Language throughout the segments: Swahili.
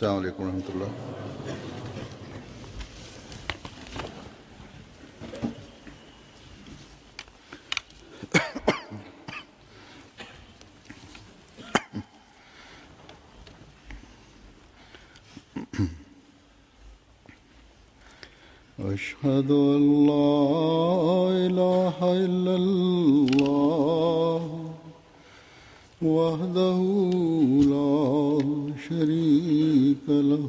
السلام عليكم ورحمة الله أشهد أن لا إله إلا الله وحده لا شريك له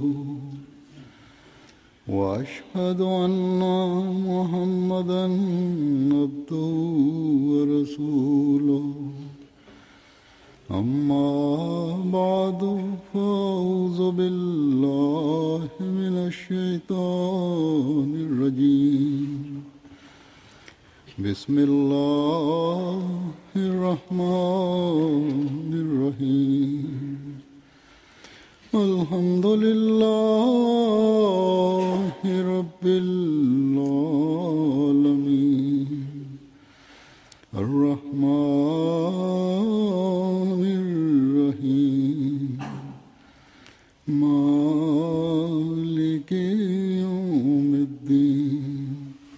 وأشهد أن محمدا عبده ورسوله أما بعد فأعوذ بالله من الشيطان الرجيم بسم الله الرحمن الرحيم الحمد لله رب العالمين الرحمن الرحيم مالك يوم الدين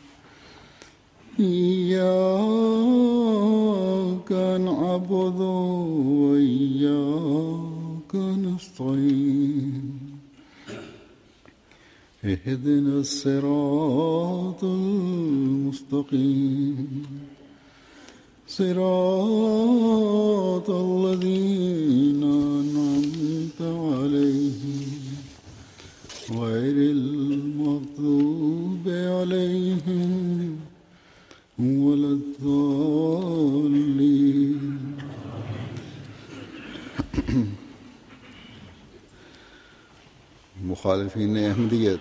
إياك نعبد وإياك نستعين اهدنا الصراط المستقيم صراط الذين أنعمت عليهم غير المغضوب عليهم ولا الضالين مخالفين أحمدية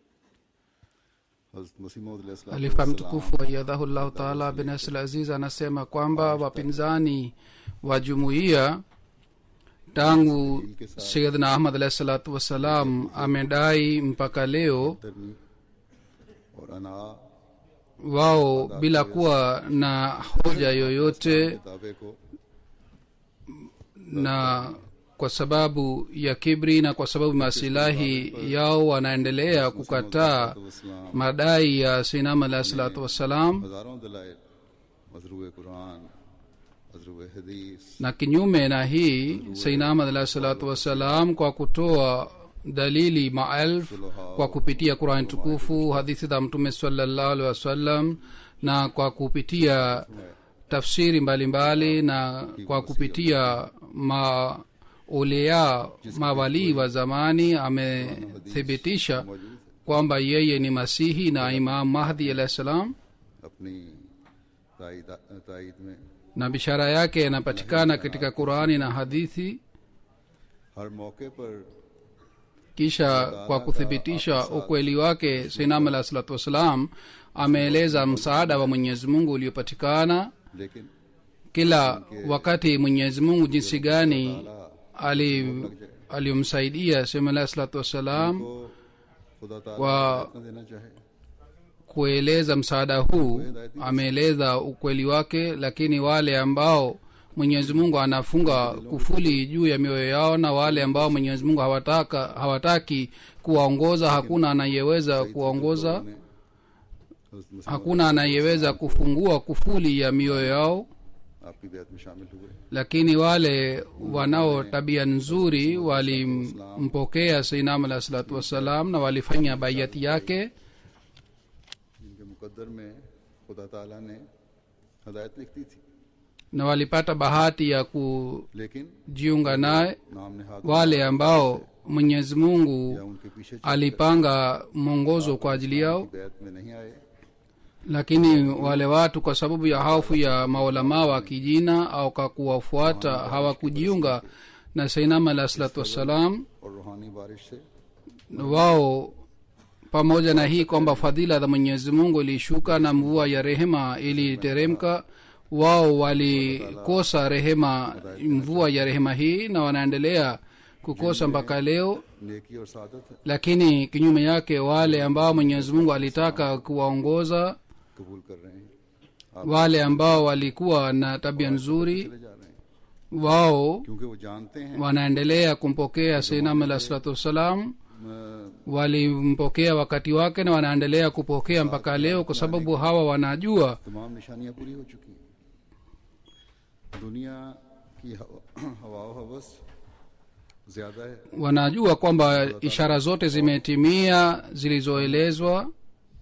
حضرت مسیح موعود علیہ السلام halifa mtukufu ayadhahullahu taala bin asl aziz anasema kwamba wapinzani wa jumuiya tangu sayidna ahmad alahi salatu wassalam amedai mpaka leo तरनी और अना wao bila kuwa na hoja yoyote किताबे को na kwa sababu ya kibri na kwa sababu masilahi yao wanaendelea kukataa वसलाम madai ya sinam alahi salatu wassalam हजारों दलाइल मजरू कुरान मजरू हदीस na kinyume na hii sainam alahi salatu wassalam kwa kutoa dalili maelfu kwa kupitia qurani tukufu hadithi za mtume salallahu alehi wasallam na kwa kupitia tafsiri mbalimbali na kwa kupitia maulea mawalii wa zamani amethibitisha kwamba yeye ni masihi na imam mahdi alahi salam अपनी तायद तायद में na bishara yake yanapatikana katika qurani na hadithi हर मौके पर kisha kwa kuthibitisha ukweli wake sainam alah salatu wassalam ameeleza msaada wa mwenyezi mungu uliopatikana लेकिन kila wakati mwenyezi mungu jinsi gani ali aliyomsaidia sainam alah salatu wassalam को खुदा ताला Wa- न देना चाहे kueleza msaada huu ameeleza ukweli wake lakini wale ambao mwenyezi mungu anafunga kufuli juu ya mioyo yao na wale ambao mwenyezi mungu hawataka hawataki kuwaongoza hakuna anayeweza kuwaongoza ने हज़रत मसीह hakuna anayeweza kufungua kufuli ya mioyo yao आपकी बैत में शामिल हुए lakini wale wanao tabia nzuri walimpokea sainam alah salatu wassalam na walifanya baiati yake जिनके मुकद्दर में खुदा ताला ने हदायत लिख दी थी na walipata bahati ya लेकिन kujiunga naye नाम ने हाथ wale ambao mwenyezi या mungu उनके पीछे चल alipanga mwongozo kwa ajili yao बैत में नहीं आए lakini wale watu kwa sababu ya hofu ya maulamaa wa kijina au kwa kuwafuata hawakujiunga na sainam alah salatu wassalam और रूहानी बारिश से wao pamoja na hii kwamba fadhila za mwenyezi mungu ilishuka na mvua ya rehema iliteremka wao walikosa rehema mvua ya rehema hii na wanaendelea kukosa mpaka leo नेकी और सादत है lakini kinyume yake wale ambao mwenyezi mungu alitaka kuwaongoza कबूल कर रहे हैं wale ambao walikuwa na tabia nzuri चले जा रहे हैं wao क्योंकि वो जानते हैं wanaendelea kumpokea seinam alah salatu wassalam अ, walimpokea wakati wake na wanaendelea kupokea mpaka leo kwa sababu hawa wanajua तमाम निशानियां पूरी हो चुकी हैं दुनिया की हवा हवा व हवस ज्यादा है wanajua kwamba ishara zote zimetimia zilizoelezwa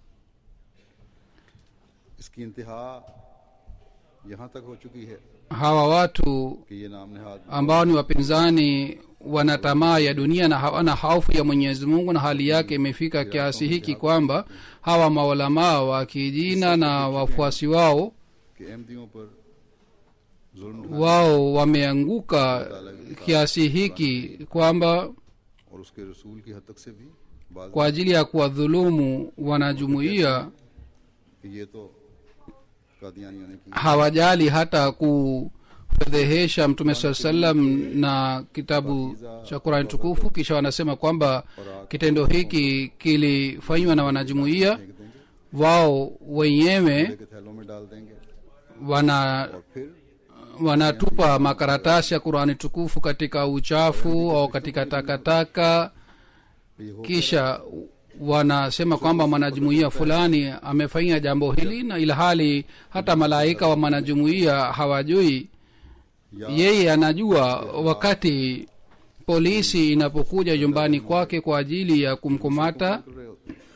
इसकी इंतहा यहाँ तक हो चुकी है hawa watu कि ये नाम नहाद ambao ni wapinzani wana tamaa ya dunia na hawana hofu ya mwenyezi mungu na hali yake imefika kiasi hiki kwamba hawa maulamaa wa kijina na wafuasi wao के अहमदियों पर जुल्म wao wameanguka kiasi hiki kwamba और उसके रसूल की हद तक से भी बात kwa ajili ya kuwadhulumu wanajumuiya कि ये तो कादियानियों ने की hawajali hata kufedhehesha mtume saa salam na kitabu cha qurani tukufu kisha wanasema kwamba kitendo hiki kilifanywa na wanajumuiya फेंक देंगे wao wenyewe के थैलों में डाल देंगे wana और फिर wanatupa makaratasi ya qurani tukufu katika uchafu au katika takataka ये हो kisha wanasema kwamba mwanajumuiya fulani amefanya jambo hili na ilhali hata malaika wa mwanajumuiya hawajui या yeye anajua wakati polisi inapokuja nyumbani kwake kwa ajili ya kumkamata कर रहे होते हैं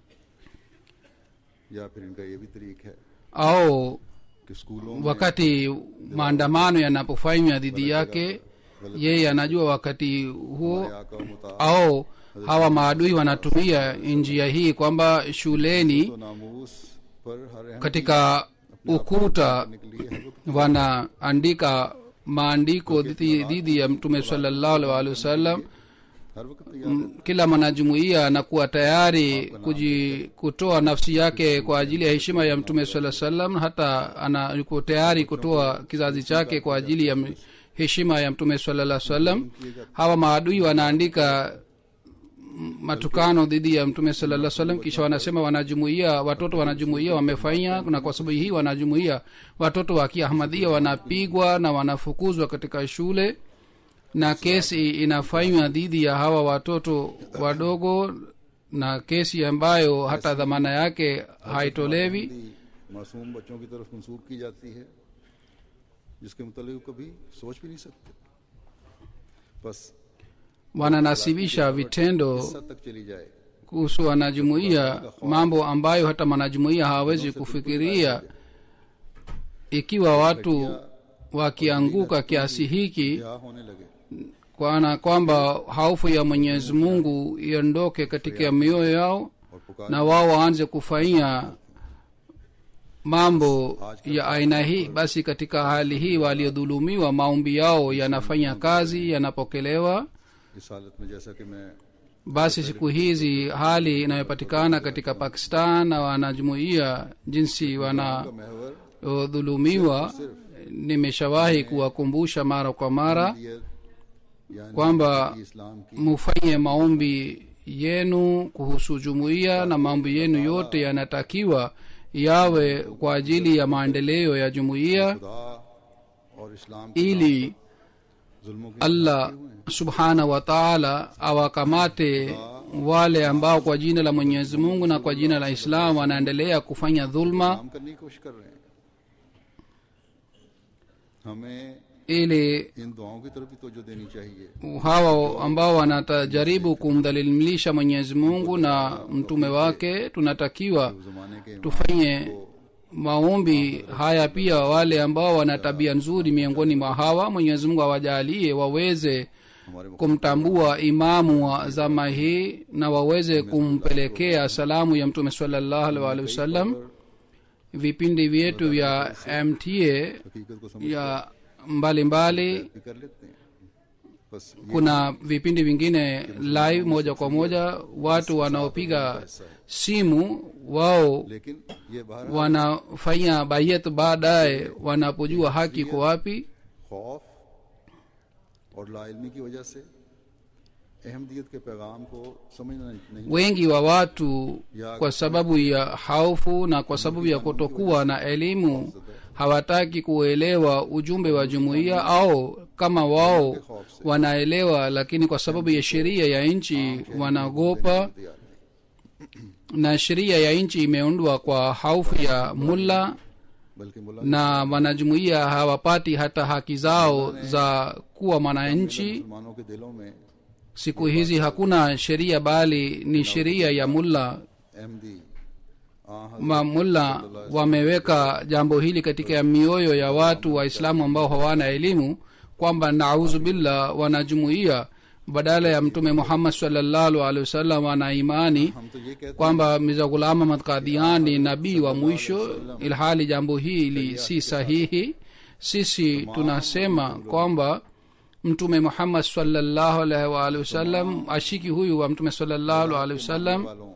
या फिर इनका ये भी तरीक है au कि स्कूलों में wakati maandamano yanapofanywa dhidi yake yeye anajua wakati huo या का मुताबिक au hawa maadui wanatumia njia hii kwamba shuleni तो नामूस पर हर अहम katika ukuta करने के लिए हर वक्त wanaandika maandiko dhidi dhidi ya mtume salallahu alaihi wasallam हर वक्त तैयार kila mwanajumuiya anakuwa tayari kuji, kutoa nafsi yake kwa ajili ya heshima ya mtume saa salam hata ana yuko tayari kutoa kizazi chake kwa ajili ya m- heshima ya mtume salaa salam hawa maadui wanaandika m- matukano dhidi ya mtume salaa salam kisha wanasema wanajumuia watoto wanajumuia wamefanya na kwa sababu hii wanajumuia watoto wa kiahmadhia wanapigwa na wanafukuzwa katika shule na kesi inafanywa dhidi ya hawa watoto wadogo na kesi ambayo hata dhamana yake haitolewi Hindi मासूम बच्चों की तरफ मंसूब की जाती है जिसके मुतालिक कभी सोच भी नहीं सकते बस wananasibisha vitendo इस हद तक चली जाए kuhusu wanajumuia mambo ambayo hata wanajumuia hawawezi kufikiria ikiwa watu wakianguka kiasi hiki क्या होने लगे kwana kwamba hofu ya mwenyezi mungu iondoke katika mioyo yao और पुकार na wao waanze kufanyia mambo ya aina hii basi katika hali hii waliodhulumiwa maombi yao yanafanya kazi yanapokelewa इस हालत में जैसा कि मैं basi siku hizi hali inayopatikana katika pakistan na wanajumuia jinsi wanaodhulumiwa का महवर nimeshawahi kuwakumbusha mara kwa mara दियत यानी kwamba कि इस्लाम की mufanye maombi yenu kuhusu jumuiya na maombi yenu yote yanatakiwa yawe kwa ajili ya maendeleo ya jumuiya खुदा और इस्लाम के ili जुल्मों की allah subhanahu wa taala awakamate wale ambao kwa jina la mwenyezi mungu na kwa jina la islam wanaendelea kufanya dhulma काम करने की कोशिश कर रहे हैं हमें ili इन दुआओं की तरफ भी तवज्जो देनी चाहिए hawa ambao wanatajaribu kumdhalilisha mwenyezi mungu na mtume wake tunatakiwa उस जमाने के tufanye maombi haya pia wale ambao wana tabia nzuri miongoni mwa hawa mwenyezi mungu awajalie waweze हमारे kumtambua imamu wa zama hii na waweze kumpelekea salamu ya mtume salallahu alaihi waalihi wasallam vipindi vyetu vya mta हकीकत को समझ ya mbalimbali भी कर लेते हैं बस ये kuna vipindi vingine live moja kwa moja watu wanaopiga simu wao लेकिन ये बाहर wanafanya bayet baadaye wanapojua haki iko wapi खौफ और लाइलमी की वजह से अहमदियत के पैगाम को समझना नहीं wengi wa watu kwa sababu ya haufu na kwa sababu ya kutokuwa na elimu hawataki kuelewa ujumbe wa jumuiya au kama wao wanaelewa lakini kwa sababu ya sheria ya nchi wanaogopa तैयार नहीं na sheria ya nchi imeundwa kwa haufu ya mulla बल्कि मुला na wanajumuiya hawapati hata haki zao za kuwa mwananchi मुसलमानों के दिलों में siku hizi hakuna sheria bali ni sheria ya mulla Ahmadi आ mamulla wameweka jambo hili katika mioyo ya watu waislamu ambao hawana elimu kwamba nauzu billah wanajumuia badala ya mtume muhammad salllahu alehi wasallam wana imani हम तो ये कहते kwamba miza ghulam ahmad kadian ni nabii wa mwisho ilhali jambo hili si sahihi sisi tunasema kwamba mtume muhammad salllahu alaihi waalihi wasallam ashiki huyu wa mtume salllahu alehi wasallam वालों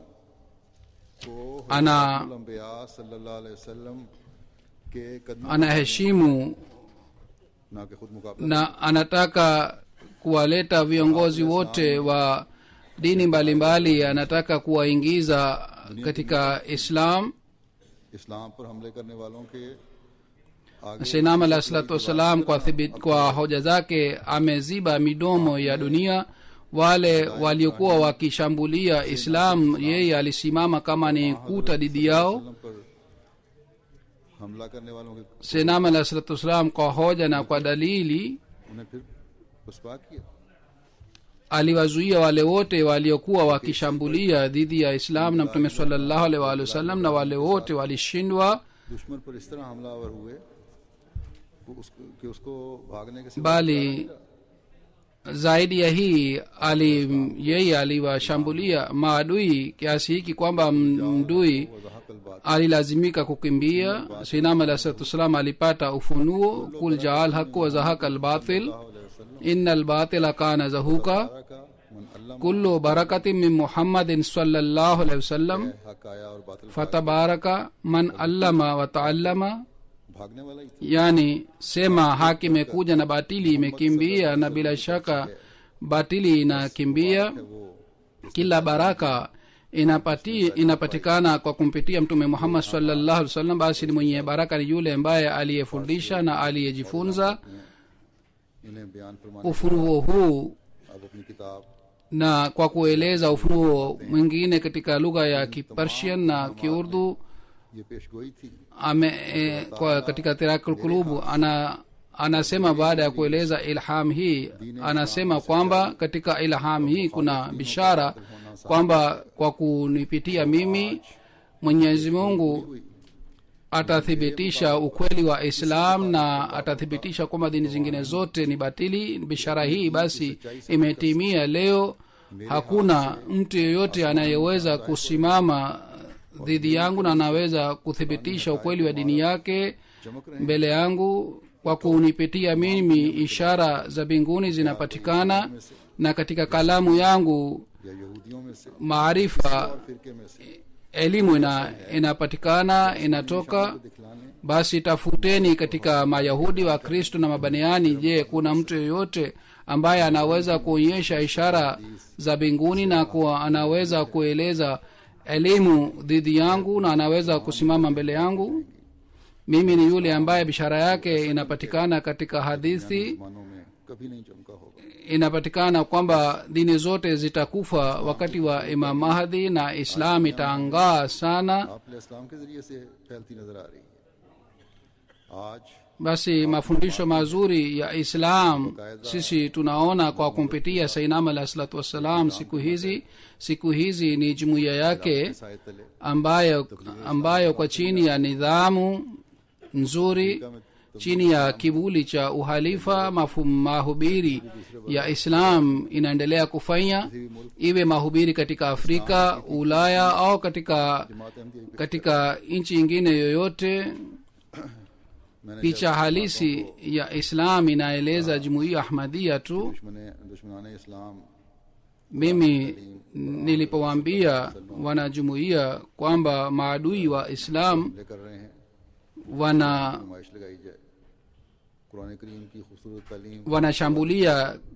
को ana अम्बिया सल्लल्लाहु अलैहि वसल्लम के कदम anaheshimu ना के खुद मुकाबला na anataka kuwaleta viongozi wote wa dini mbalimbali mbali, anataka kuwaingiza katika islam इस्लाम पर हमले करने वालों के आगे seinam alah salatu wassalam kwa, thibit, kwa hoja zake ameziba midomo ya dunia wale waliokuwa wakishambulia islam yeye alisimama kama ni kuta dhidi yao वसल्लम पर हमला करने वालों के seinam alah salatu wassalam kwa hoja na kwa dalili उन्हें फिर पुष्पा किया aliwazuia wale wote waliokuwa wakishambulia dhidi ya islam na mtume salllahu alaihi waalihi wasallam na wale wote walishindwa दुश्मन पर इस तरह हमलावर हुए कि उसको, कि उसको भागने के सिवा bali zaidi ya hii ali yeye aliwashambulia maadui kiasi hiki kwamba m- mdui वजाहत बात alilazimika kukimbia sinam alah salatu wassalam alipata ufunuo kul jaal haqu wazahaka albatil ina albatila kana zahuka का मन अल्लाह kullu barakatin min muhammadin sallallahu alaihi wasallam हक आया और बातिल fatabaraka man allama wa taallama भागने वाला ही था yani sema haki imekuja na batili imekimbia na bila shaka batili inakimbia वो kila baraka inapati, inapatikana kwa kumpitia mtume muhammad sallallahu alaihi wasallam basi ni mwenye baraka ni yule ambaye aliyefundisha na aliyejifunza इन्हें बयान फरमाने ufunuo huu अब अपनी किताब na kwa kueleza ufunuo mwingine katika lugha ya kipersian na kiurdu ये पेशगोई थी ame e, kwa katika tirakul kulubu ana anasema baada ya kueleza ilham hii anasema kwamba katika ilham hii kuna bishara kwamba kwa kunipitia mimi mwenyezi mungu atathibitisha ukweli wa islam na atathibitisha kwamba dini zingine zote ni batili bishara hii basi imetimia leo hakuna mtu yeyote anayeweza kusimama dhidi yangu na anaweza kuthibitisha ukweli wa dini yake चमक रहे mbele yangu kwa kunipitia mimi ishara za mbinguni zinapatikana na katika kalamu yangu या यहूदियों में से maarifa फिरके में से elimu ina, inapatikana inatoka दिखलाने basi tafuteni katika mayahudi wa kristo na mabaniani je kuna mtu yeyote ambaye anaweza kuonyesha ishara za mbinguni na kuwa anaweza kueleza elimu dhidi yangu na anaweza kusimama mbele yangu mimi ni yule ambaye bishara yake inapatikana katika hadithi मानों में कभी नहीं चमका होगा inapatikana kwamba dini zote zitakufa wakati wa imam mahdi na islam itaangaa sana आपने इस्लाम के जरिए से फैलती नजर आ रही है आज basi mafundisho mazuri ya islam sisi tunaona kwa kumpitia sainam alah salatu wassalam siku hizi siku hizi ni jumuiya yake Sai तले ambayo ambayo kwa chini ya nidhamu nzuri chini ya kivuli cha uhalifa mafu, mahubiri ya islam inaendelea kufanya iwe mahubiri katika afrika ulaya au katika जमात Ahmadi katika nchi ingine yoyote मैंने picha halisi ya islam inaeleza jumuiya ahmadia tu दुश्मन दुश्मनान इस्लाम mimi nilipowaambia wanajumuiya kwamba maadui wa islam हमले कर रहे हैं wana नुमाइश लगाई जाए कुरान करीम की खूबसूरत तालीम wanashambulia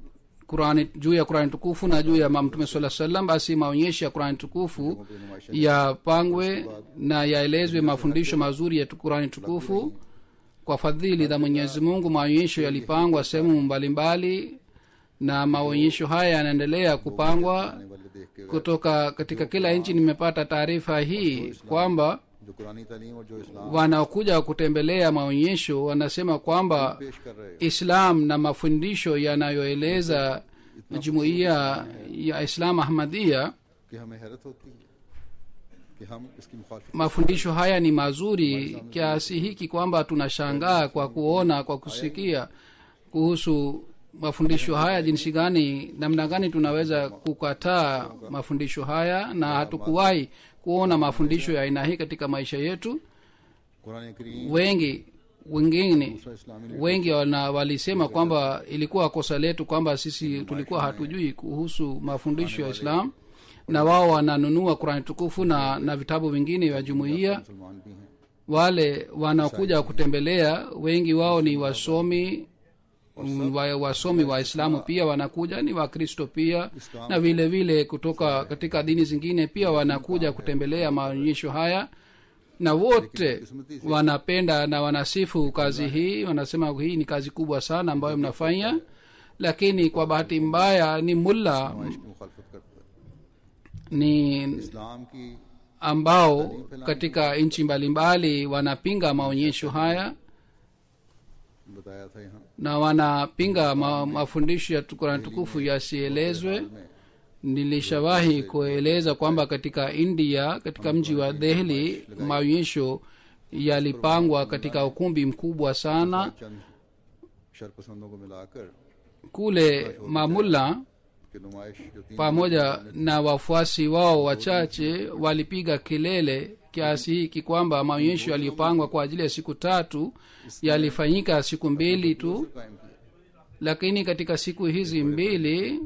qurani juu ya qurani tukufu na juu ya ma- mtume saa salam basi maonyesho ya qurani tukufu yapangwe na yaelezwe mafundisho mazuri ya tu- qurani tukufu kwa fadhili za mwenyezi mungu maonyesho yalipangwa sehemu mbalimbali na maonyesho haya yanaendelea kupangwa आने वाले देख के kutoka katika kila nchi nimepata taarifa hii kwamba जो कुरानी तालीम और जो इस्लाम wanaokuja kutembelea maonyesho wanasema kwamba पेश कर रहे हैं islam na mafundisho yanayoeleza jumuiya ya islam ahmadia कि हमें हैरत होती है कि हम इसकी मुखालफत mafundisho haya ni mazuri kiasi hiki kwamba tunashangaa kwa kuona kwa kusikia kuhusu mafundisho haya jinsi gani namna gani tunaweza kukataa mafundisho haya na hatukuwahi kuona mafundisho ya aina hii katika maisha yetu Quran करीम wengi wengine दूसरा इस्लामी wengi wana, walisema kwamba ilikuwa kosa letu kwamba sisi tulikuwa hatujui kuhusu mafundisho ya islam na wao wananunua qurani tukufu na, na vitabu vingine vya jumuiya मुसलमान भी हैं wale wanaokuja kutembelea wengi wao ni wasomi mm, wa, wasomi waislamu pia wanakuja ni wakristo pia na vile vile kutoka katika dini zingine pia wanakuja kutembelea maonyesho haya na wote wanapenda na wanasifu kazi hii wanasema hii ni kazi kubwa sana ambayo mnafanya lakini kwa bahati mbaya ni mulla नुमाइश की मुखालफत करता है ni इस्लाम की ambao katika nchi mbalimbali wanapinga maonyesho haya बताया था यहाँ na wanapinga ma, mafundisho ya kurani tukufu yasielezwe में nilishawahi kueleza kwamba katika india katika mji wa dehli maonyesho yalipangwa katika ukumbi mkubwa sana चंद शरपसंदों को मिलाकर kule mamulla कि नुमाइश जो तीन pamoja na wafuasi wao wachache walipiga kelele kiasi hiki kwamba maonyesho yaliyopangwa kwa ajili ya siku tatu yalifanyika siku mbili tu कायम किया lakini katika siku hizi mbili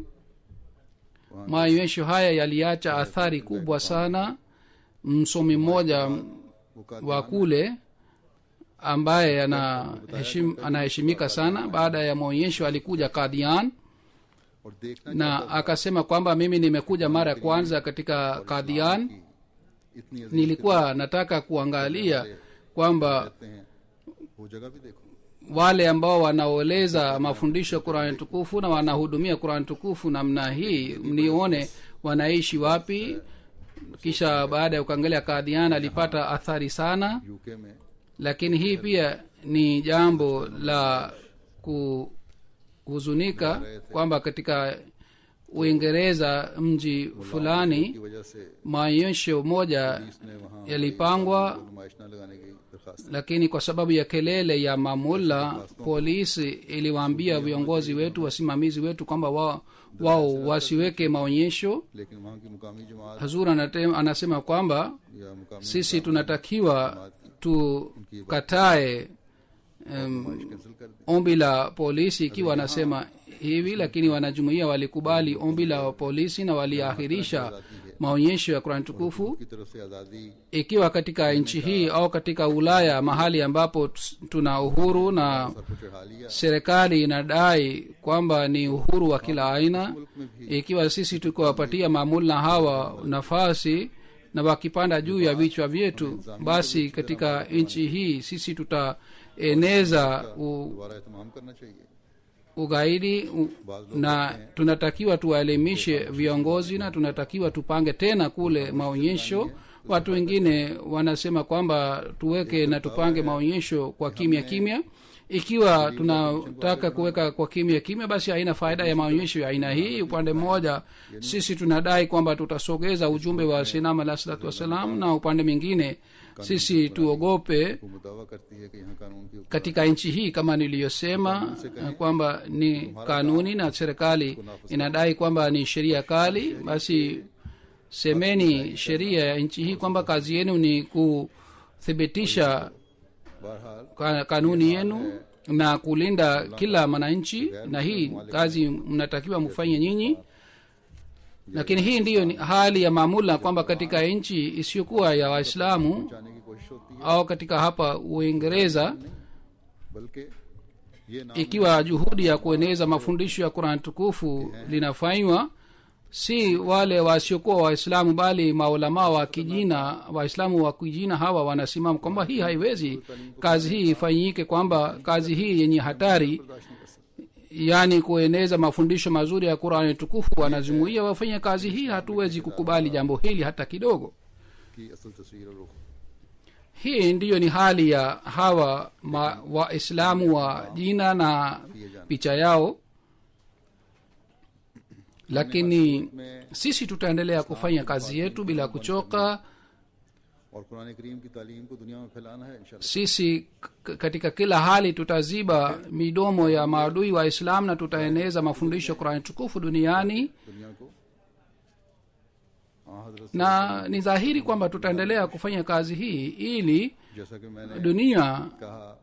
maonyesho haya yaliacha athari kubwa sana msomi mmoja वो का wa kule ambaye anaheshim, anaheshimika sana baada ya maonyesho alikuja kadhian और देखना na akasema kwamba mimi nimekuja mara ya kwanza katika kadhian कि इतनी अजीब nilikuwa nataka kuangalia kwamba कहते हैं वो जगह भी देखो wale ambao wanaoleza mafundisho ya qurani tukufu na wanahudumia qurani tukufu namna hii nione wanaishi wapi kisha baada ya kuangalia kadhian alipata athari sana UK में lakini hii pia ni jambo la kuhuzunika kwamba katika uingereza mji fulani की वजह से maonyesho moja इसने वहाँ yalipangwa नुमाइश न लगाने की दरखास्त lakini kwa sababu ya kelele ya mamulla polisi iliwaambia viongozi wetu wasimamizi wetu kwamba wao wao wasiweke maonyesho लेकिन वहाँ की मुकामी जमात hazur anate- anasema kwamba या मुकामी sisi tunatakiwa tukatae um, cancel कर दी ombi la polisi ikiwa anasema hivi lakini wanajumuia walikubali ombi la polisi na waliahirisha maonyesho ya kurani tukufu की तरफ से आज़ादी ikiwa katika nchi hii au katika ulaya mahali ambapo ts- tuna uhuru na सर को चढ़ा लिया serikali inadai kwamba ni uhuru wa kila aina मुल्क में भी ikiwa sisi tukiwapatia maamula hawa nafasi na wakipanda juu ya vichwa vyetu basi katika nchi hii sisi tutaeneza u, दोबारा एहतमाम करना चाहिए ugaidi u, na tunatakiwa tuwaelimishe viongozi na tunatakiwa tupange tena kule maonyesho watu wengine wanasema kwamba tuweke na tupange maonyesho kwa kimya kimya ikiwa tunataka kuweka kwa kimya kimya basi haina faida ya maonyesho ya aina hii upande mmoja sisi tunadai kwamba tutasogeza ujumbe wa sinam alah salatu wassalam na upande mwingine sisi tuogope हुकूमत दावा करती है कि यहाँ कानून की katika nchi hii kama niliyosema eh, kwamba ni kanuni na serikali inadai kwamba ni sheria kali basi semeni sheria ya nchi hii kwamba kazi yenu ni kuthibitisha बहरहाल ka- kanuni yenu na kulinda kila mwananchi na hii kazi mnatakiwa mfanye nyinyi lakini hii ndiyo ni hali ya maamula kwamba katika nchi isiyokuwa ya waislamu जाने की कोशिश होती है au katika hapa uingereza बल्कि ये नाम ikiwa juhudi ya kueneza mafundisho ya quran tukufu linafanywa si wale wasiokuwa waislamu bali maulamaa wa kijina waislamu wa kijina hawa wanasimama kwamba hii haiwezi kazi hii ifanyike kwamba kazi hii yenye hatari बर्दाश्त नहीं कर सकते yaani kueneza mafundisho mazuri ya qurani tukufu wanajumuia wafanye kazi hii hatuwezi kukubali jambo hili hata kidogo कि असल तस्वीर और रुख hii ndiyo ni hali ya hawa ma- waislamu wa jina na picha yao lakini में sisi tutaendelea kufanya kazi yetu bila kuchoka और कुरान करीम की तालीम को दुनिया में फैलाना है इंशाल्लाह sisi k- katika kila hali tutaziba midomo ya maadui wa islam na tutaeneza mafundisho qurani tukufu duniani दुनिया को हाँ हजरत na ni dhahiri kwamba tutaendelea kufanya kazi hii ili जैसा कि मैंने dunia कहा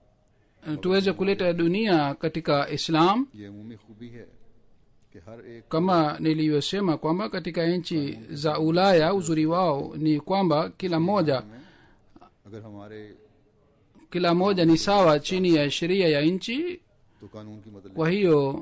eh, tuweze kuleta dunia katika islam ये अमूमी खूबी है कि हर एक kama nilivyosema kwamba katika nchi za ulaya uzuri wao ni kwamba kila moja में अगर हमारे kila moja ni sawa chini ya sheria ya nchi तो कानून की मदद kwa hiyo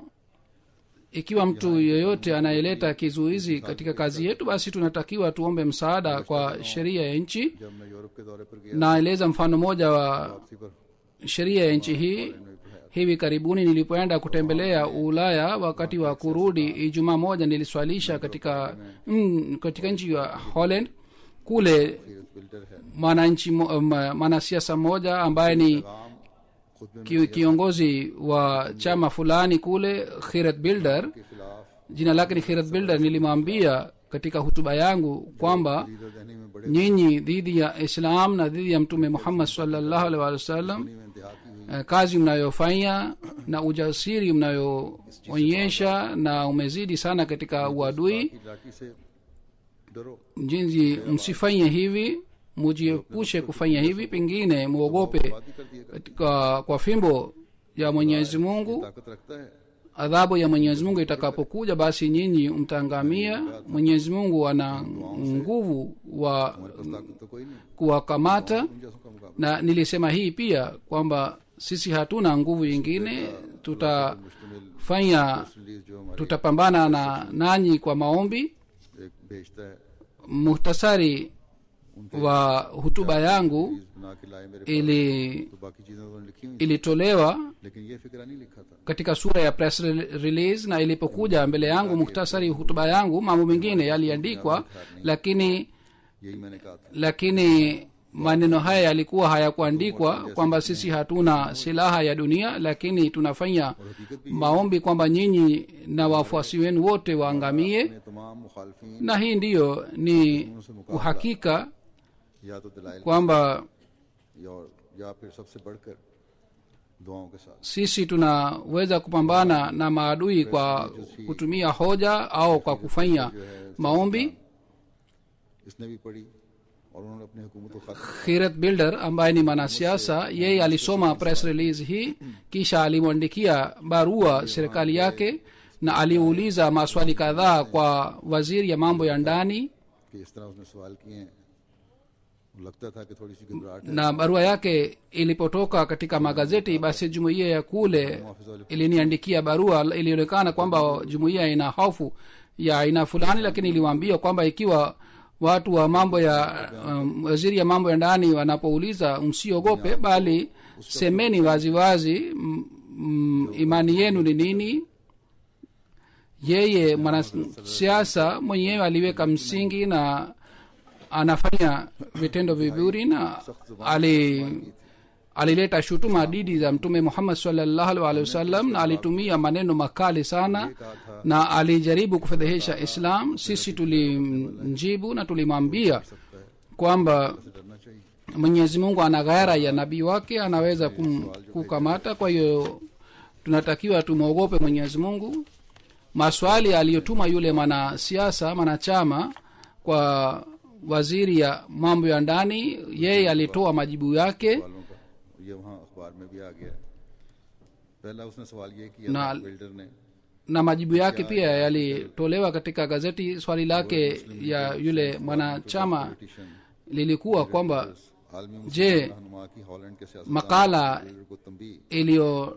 ikiwa mtu yeyote anayeleta kizuizi katika kazi yetu basi tunatakiwa tuombe msaada kwa sheria ya nchi जब मैं यूरोप के दौरे पर गया naeleza mfano moja wa वापसी पर sheria ya nchi hii मैंने पढ़ाया hivi karibuni nilipoenda kutembelea ulaya wakati wa kurudi ijumaa moja niliswalisha katika mm, katika nchi ya holland kule सीरत बिल्डर है mwananchi mo- ma- mwanasiasa mmoja ambaye ni काम खुद में ki, kiongozi wa chama fulani kule khirat builder के खिलाफ jina lake ni khirat builder nilimwambia katika hutuba yangu kwamba leader रहने में बड़े nyinyi dhidi ya islam na dhidi ya mtume muhammad sallallahu alaihi wasallam में इंतहा की हुई eh, kazi mnayofanya na ujasiri mnayoonyesha na umezidi sana katika uadui की लाठी से डरो jinsi msifanye hivi mujiepushe kufanya hivi pengine mwogope बात ही कर दिया कर katika kwa fimbo ya mwenyezi mungu ताकत रखता है adhabu ya mwenyezi mungu itakapokuja basi nyinyi mtaangamia mwenyezi mungu ana nguvu wa बस ताकत तो कोई नहीं kuwakamata उन जैसों का मुकाबला na nilisema hii pia kwamba sisi hatuna nguvu yingine tutafanya release जो हमारे tutapambana na nanyi kwa maombi एक भेजता है muhtasari wa hutuba yangu release बना के लाए मेरे ili तो बाकी चीजें उन्होंने लिखी हुई ilitolewa लेकिन ये फिक्रा नहीं लिखा था katika sura ya press rel- release na ilipokuja mbele yangu muhtasari hutuba yangu mambo mengine yaliandikwa lakini यही मैंने कहा था lakini maneno haya yalikuwa hayakuandikwa kwamba sisi hatuna silaha ya dunia lakini tunafanya हकीकत भी maombi kwamba nyinyi na wafuasi wenu wote waangamie अपने तमाम मुखालफी na hii ndiyo ni uhakika या तो दलाइल kwamba या या फिर सबसे बढ़कर दुआओं के साथ sisi tunaweza kupambana na maadui kwa kutumia hoja au kwa kufanya maombi इसने भी पढ़ी और उन्होंने अपनी हुकूमत को खत्म khirat builder ambaye ni mwanasiasa yeye alisoma press release hii kisha alimwandikia barua serikali yake na aliuliza maswali kadhaa kwa waziri ya mambo ya ndani कि इस तरह उसने सवाल किए हैं लगता था कि थोड़ी सी घबराहट है na barua yake ilipotoka katika magazeti basi jumuiya ya kule iliniandikia barua ilionekana kwamba jumuiya ina hofu ya aina fulani lakini iliwaambia kwamba ikiwa watu wa mambo ya um, waziri ya mambo ya ndani wanapouliza msiogope bali semeni waziwazi m- m- imani yenu ni nini yeye mwanasiasa mwenyewe aliweka msingi na anafanya vitendo vizuri na ali alileta shutuma didi za mtume muhammad salllahu alhi wasallam na alitumia maneno makali sana na alijaribu kufedhehesha islam sisi tulimjibu na tulimwambia kwamba डरना चाहिए mwenyezi mungu ana ghaira ya nabii wake anaweza kum, kukamata kwa hiyo tunatakiwa tumwogope mwenyezi mungu maswali aliyotuma yule mwanasiasa mwanachama kwa waziri ya mambo ya ndani yeye alitoa majibu yake वालों का ये वहाँ अखबार में भी आ गया पहला उसने सवाल ये किया ना- था बिल्डर ने na majibu yake pia yalitolewa katika gazeti swali lake ya yule mwanachama petition lilikuwa kwamba आलमी जे रहनुमा की हॉलैंड के सियासत makala को तंबी iliyo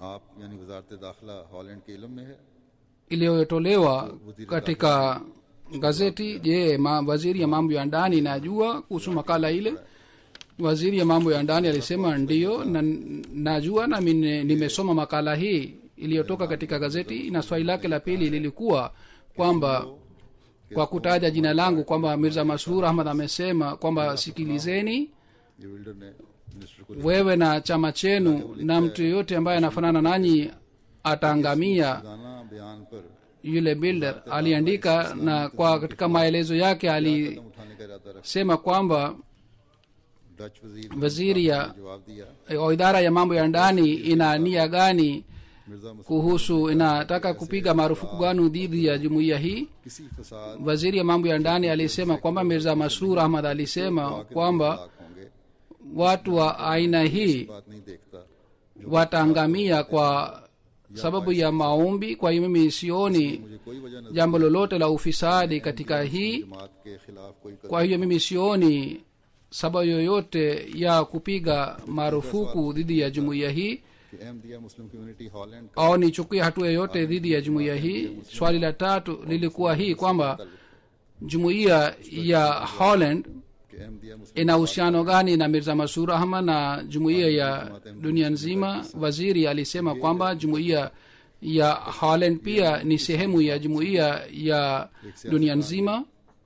आप यानी वजारत दाखिला हॉलैंड के इलम में है iliyotolewa katika gazeti je ma, waziri ya mambo ya ndani najua kuhusu makala ile waziri ya mambo ya ndani alisema ndiyo na najua nami ni- nimesoma makala hii iliyotoka katika gazeti na swali lake la pili lilikuwa kwamba kwa kutaja jina langu kwamba mirza masrur ahmad amesema kwamba sikilizeni ये builder ने minister को wewe na chama chenu na mtu yeyote ambaye anafanana nanyi ataangamia गाना बयान पर yule builder aliandika na kwa katika maelezo yake कदम alisema उठाने का इरादा रख kwamba डच वजीर waziri ya ने जवाब दिया eh, idara ya mambo ya ndani ina nia gani Mirza Masood kuhusu inataka kupiga marufuku gani dhidi ya jumuiya hii किसी फसाद waziri ya mambo ya ndani alisema kwamba mirza masrur ahmad alisema kwamba हलाक होंगे watu wa aina hii बात नहीं देखता wataangamia kwa sababu ya maombi kwa hiyo mimi sioni मुझे कोई वजह नजर jambo lolote la ufisadi katika hii जमात के खिलाफ कोई कदम kwa hiyo mimi sioni sababu yoyote ya kupiga marufuku dhidi ya jumuiya hii कि अहमदिया मुस्लिम कम्युनिटी हॉलैंड का au nichukue hatua yoyote dhidi ya jumuiya hii swali la tatu lilikuwa hii kwamba jumuiya ya holland कि Ahmadiyya Muslim ina uhusiano gani na mirza masur ahmad na jumuiya ya dunia nzima waziri alisema kwamba jumuiya ya holland pia ni sehemu ya jumuiya ya dunia nzima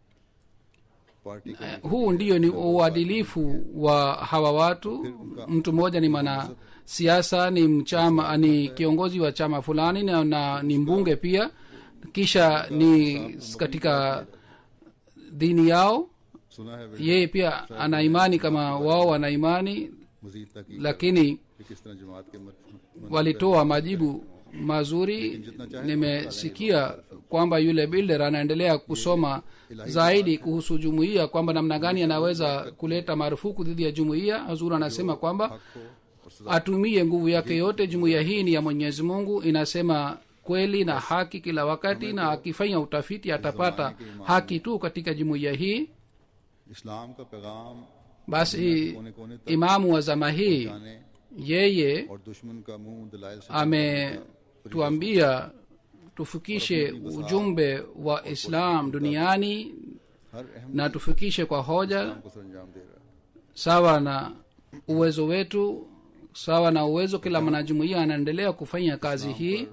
party का huu ndiyo ni uadilifu wa hawa watu mtu mmoja ni mwana siasa ni mchama ni kiongozi wa chama fulani na, na ni mbunge pia kisha ni katika dini yao सुना है yeye pia ana imani kama wao wana imani मजीद तक lakini कि किस तरह जमात के मत- walitoa majibu mazuri nimesikia kwamba yule builder anaendelea kusoma zaidi kuhusu jumuiya kwamba namna gani anaweza kuleta marufuku dhidi ya jumuiya hazur anasema kwamba को और सजा atumie nguvu yake yote jumuiya hii ni ya mwenyezi mungu inasema kweli na haki kila wakati na akifanya utafiti atapata haki tu katika jumuiya hii इस्लाम का पैगाम basi कोने कोने तक imamu wa zama hii जाने yeye और दुश्मन का मुंह दलाइल से ametuambia tufikishe ujumbe wa islam duniani हर अहम na tufikishe kwa hoja को सरंजाम दे रहा है sawa na uwezo wetu sawa na uwezo kila mwanajumuia anaendelea kufanya kazi hii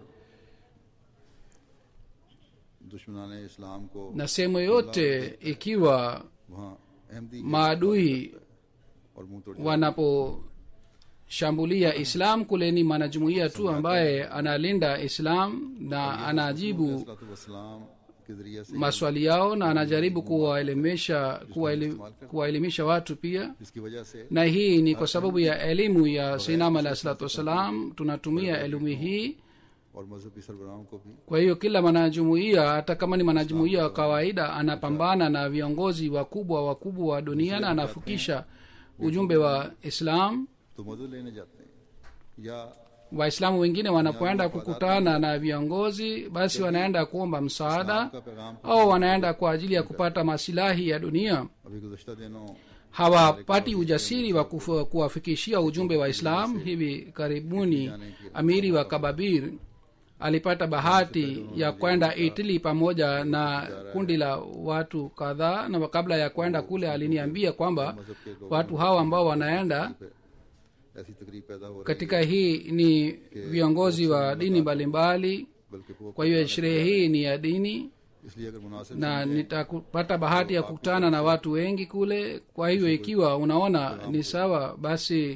दुश्मनाने इस्लाम को na sehemu yoyote ikiwa वहाँ अहमदी के maadui और मुंह तोड़ wanaposhambulia islam kule ni mwanajumuia tu ambaye analinda islam na anajibu वसलाम के जरिए से maswali yao na anajaribu kuwaelimisha kuwaeli- kuwaelimisha watu pia इसकी वजह से na hii ni kwa sababu ya elimu ya sainam alahi salatu wassalam tunatumia elimu hii और मजहबी सरबराहों को भी kwa hiyo kila mwanajumuia hata kama ni mwanajumuia wa kawaida anapambana na viongozi wakubwa wakubwa wa dunia na anafikisha ujumbe wa islam तो मदद लेने जाते हैं या waislamu wengine wanapoenda kukutana na viongozi basi wanaenda kuomba msaada का पैगाम au wanaenda kwa ajili ya kupata masilahi ya dunia अभी गुजशत दिनों hawapati ujasiri wa kufu- kuwafikishia ujumbe wa islam hivi karibuni amiri wa kababir alipata bahati ya kwenda itili pamoja na kundi la watu kadhaa na kabla ya kwenda kule aliniambia kwamba watu hawa ambao wanaenda ऐसी तकरीब पैदा हो रही katika hii ni viongozi wa dini mbalimbali है बल्कि वो kwa hiyo sherehe hii ni ya dini इसलिए अगर मुनासिब na nitapata bahati ya kukutana na watu wengi kule kwa hiyo ikiwa unaona ni sawa basi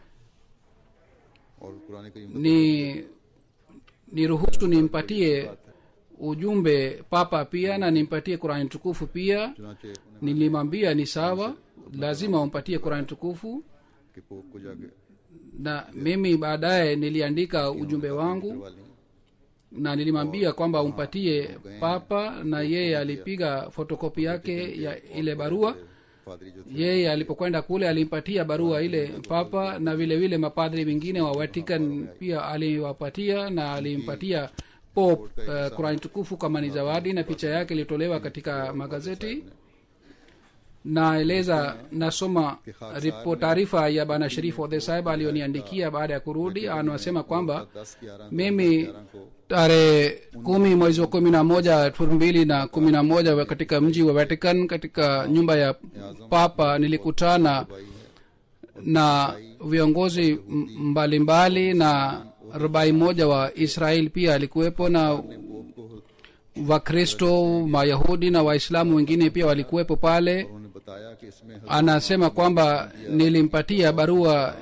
और कुरान करीम ni niruhusu nimpatie ujumbe papa pia na nimpatie qurani tukufu pia चुनाचे उन्हें nilimwambia ni sawa lazima umpatie qurani tukufu कि pope को जाके na mimi baadaye niliandika ujumbe wangu करवा लें na nilimwambia kwamba umpatie papa na yeye alipiga fotokopi yake ya ile barua पादरी जो थे yeye alipokwenda kule alimpatia barua ile papa na vile vile mapadri wengine wa vatican pia aliwapatia na alimpatia pop uh, kurani tukufu kama ni zawadi na picha yake ilitolewa katika magazeti naeleza nasoma ripo taarifa ya bana sharif odhe sahib aliyoniandikia baada ya kurudi anasema kwamba दस ग्यारह mimi ग्यारह को tarehe kumi mwezi wa kumi na moja elfu mbili na kumi na moja wa- katika mji wa vatican katika nyumba ya papa nilikutana भाई है na viongozi m- mbalimbali na rubai moja wa israel pia alikuwepo na pope को wakristo mayahudi na waislamu wengine pia walikuwepo pale उन्होंने बताया कि इसमें हजरत anasema kwamba nilimpatia barua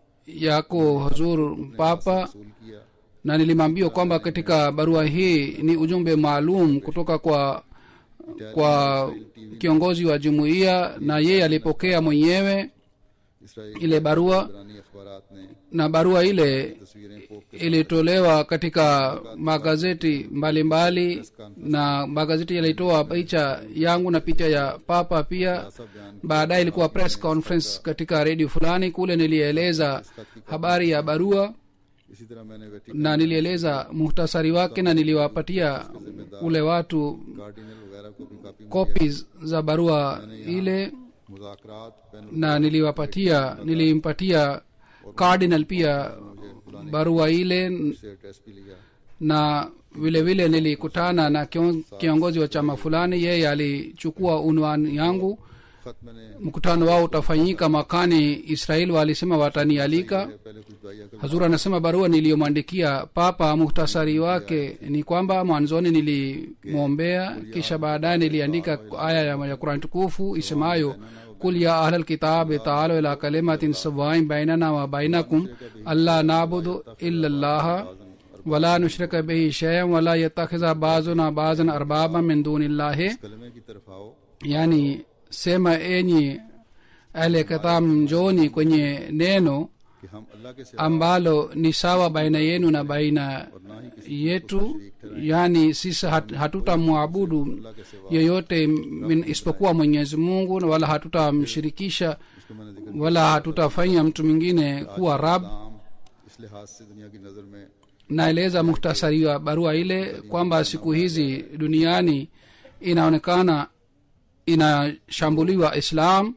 yako huzur papa रसूल किया na nilimwambia kwamba katika barua hii ni ujumbe maalum kutoka kwa kwa kiongozi wa jumuiya na yeye alipokea mwenyewe Israel ile barua ईरानी अखबारात ने na barua ile तस्वीरें pope के ilitolewa katika magazeti mbalimbali na magazeti yalitoa picha yangu na picha ya papa pia सब बयान baadaye ilikuwa press conference katika redio fulani kule nilieleza habari ya barua इसी तरह मैंने Vatican na nilieleza muhtasari wake na niliwapatia ule watu cardinal वगैरह को भी copy copies za barua ile मुजाकरात बैन na niliwapatia nilimpatia cardinal pia barua ile से address भी लिया na vile vile nilikutana na kion- kiongozi wa chama fulani yeye alichukua unwani yangu खत मैंने mkutano wao utafanyika mwakani israel walisema watanialika पहले कुछ दुआया कर hazur anasema barua niliyomwandikia papa muhtasari wake ni kwamba mwanzoni nilimwombea kisha baadaye niliandika aya ya ya qurani tukufu isemayo kul ya ahla lkitabi taalo ila kalimatin sawain bainana wa bainakum alla nabudu illa llaha wala nushrika bihi shay'an wala yatakhiza bazuna bazan arbaba min duni llahi कलमे की तरफ आओ yani sema enyi ahle kitab njoni kwenye neno कि हम अल्लाह के सिवा ambalo ni sawa baina yenu na baina yetu yani sisi hat, hatutamwabudu yeyote min- isipokuwa mwenyezi mungu na wala hatutamshirikisha इसको मैंने जिक्र wala hatutafanya mtu mwingine kuwa rab आम इस लिहाज से दुनिया की नजर में naeleza muhtasari wa barua ile kwamba siku hizi duniani inaonekana inashambuliwa islam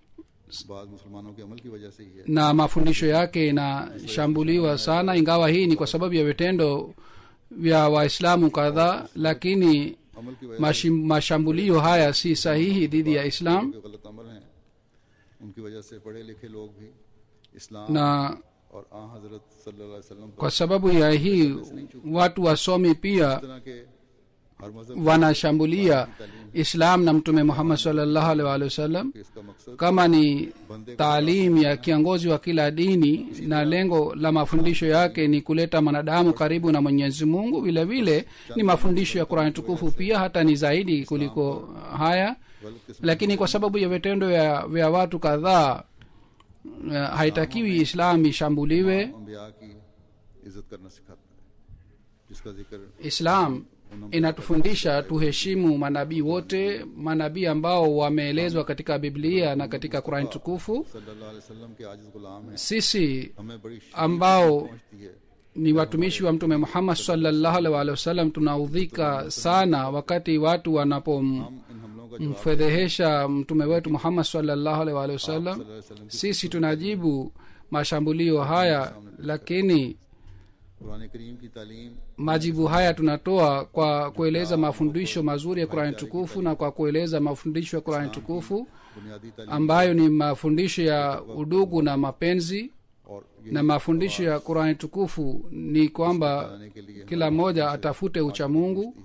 बाद मुसलमानों के अमल की वजह से ही है na mafundisho yake inashambuliwa sana ingawa hii ni kwa sababu ya vitendo vya waislamu kadhaa lakini अमल की वजह mashim- mashambulio haya si sahihi dhidi ya islam से गलत अमल हैं उनकी वजह से पढ़े लिखे लोग भी इस्लाम na और आ हजरत सल्लल्लाहु अलैहि वसल्लम पर kwa sababu ya hii watu wasomi pia इस तरह के हर मजहब wanashambulia islam na mtume muhammad salllahu alaihi waalihi wasallam के इसका मकसद kama ni taalim ya kiongozi wa kila dini na lengo la mafundisho yake ni kuleta mwanadamu karibu na mwenyezi mungu vile vile ni mafundisho ya qurani tukufu pia hata ni zaidi kuliko haya गलत किस्म lakini kwa sababu ya vitendo vya, vya watu kadhaa uh, haitakiwi islam ishambuliwe अम्बिया की इज्जत करना सिखाता है जिसका जिक्र islam inatufundisha tuheshimu manabii wote manabii ambao wameelezwa katika biblia na katika qurani tukufu सल्लल्लाहु अलैहि वसल्लम के आजिज गुलाम हैं sisi हमें बड़ी ambao पहुंचती है ni watumishi wa mtume muhammad salllahu alaihi waalihi wasallam tunaudhika sana wakati watu wanapomfedhehesha हम इन हमलों का जवाब mtume wetu muhammad salllahu alaihi waalihi wasallam सल्लल्लाहु अलैहि वसल्लम की sisi tunajibu mashambulio haya lakini Quran करीम की तालीम majibu haya tunatoa kwa kueleza mafundisho mazuri ya qurani tukufu na kwa kueleza mafundisho ya qurani tukufu बुनियादी तालीम ambayo ni mafundisho ya udugu na mapenzi और ये na mafundisho ya qurani tukufu ni kwamba बनाने के लिए kila mmoja atafute uchamungu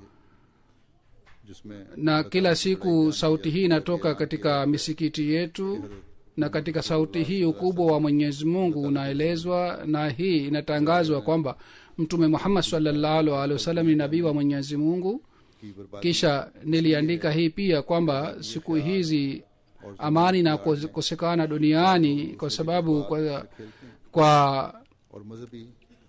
जिसमें na kila siku sauti hii inatoka katika misikiti yetu na katika sauti hii ukubwa wa mwenyezi mungu unaelezwa na hii inatangazwa kwamba mtume muhammad salllahu alehi wasallam ni nabii wa mwenyezi mungu की बर्बादी kisha niliandika hii pia kwamba siku hizi amani na kukosekana duniani kwa sababu kwa, kwa और मजहबी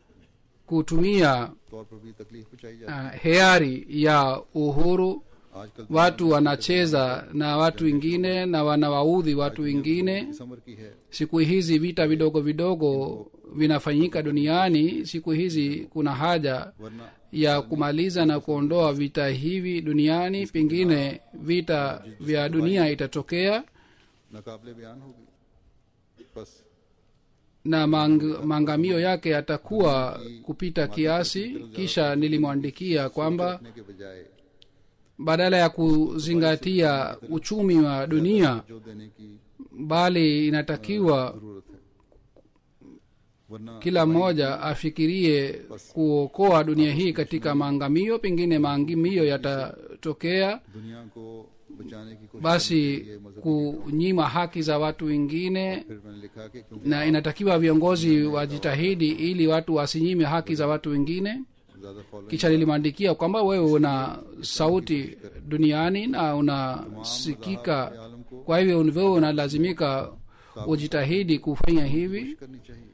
kutumia तौर पर भी तकलीफ पहुंचाई जाती uh, heari ya uhuru है आजकल watu wanacheza na watu wengine na wanawaudhi watu wengine इस उम्र की है siku hizi vita vidogo vidogo vinafanyika duniani siku hizi kuna haja वरना ya kumaliza na kuondoa vita hivi duniani pengine vita vya dunia itatokea नाकाबले बयान होगी बस na mang, maangamio yake yatakuwa kupita kiasi kisha nilimwandikia kwamba रखने के बजाय badala ya kuzingatia uchumi wa dunia जो देने की bali inatakiwa जरूरत है वरना kila mmoja afikirie kuokoa dunia hii katika maangamio pengine maangamio yatatokea दुनिया को बचाने की कोशिश basi करनी चाहिए मजहब kunyima haki za watu wengine फिर मैंने लिखा कि क्योंकि na inatakiwa viongozi wajitahidi ili watu wasinyime haki za watu wengine ज्यादा following kisha nilimwandikia kwamba wewe una sauti duniani na unasikika kwa hivyo wewe unalazimika ujitahidi kufanya hivi करनी चाहिए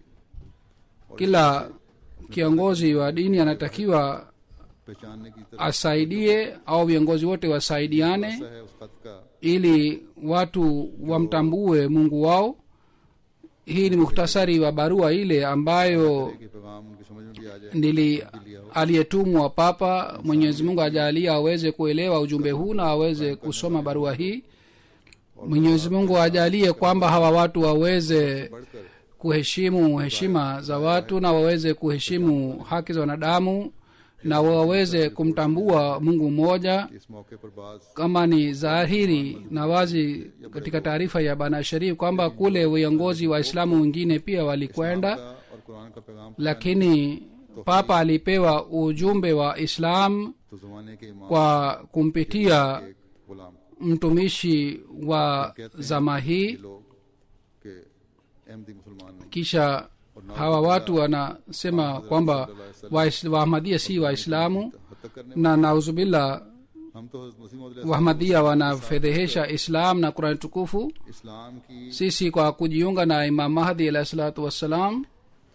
kila kiongozi wa dini anatakiwa पहचानने की तरफ asaidie au viongozi wote wasaidiane ऐसा है उस खत का ili watu wamtambue mungu wao hii ni muhtasari wa barua ile ambayo कि पैगाम उनकी समझ में भी आ जाए nili aliyetumwa papa mwenyezi mungu ajalie aweze kuelewa ujumbe huu na aweze kusoma barua hii mwenyezi mungu ajalie kwamba hawa watu waweze बढ़कर kuheshimu heshima za watu na waweze kuheshimu haki za wanadamu na waweze kumtambua mungu mmoja इस मौके पर बात kama ni dhahiri na wazi katika taarifa ya bana sharif kwamba kule viongozi waislamu wengine pia walikwenda का और कुरान का पैगाम lakini papa alipewa ujumbe wa islam तो जमाने के इमाम kwa kumpitia एक गुलाम mtumishi wa zama hii के लोग के अहमदी मुसलमान नहीं kisha hawa watu wanasema kwamba Wais- waahmadia si waislamu हद तक करने na nauzubillah हम तो हज़रत मसीह मौद wahmadia wanafedhehesha islam na qurani tukufu इस्लाम की sisi kwa kujiunga na imam mahdi alahi salatu wassalam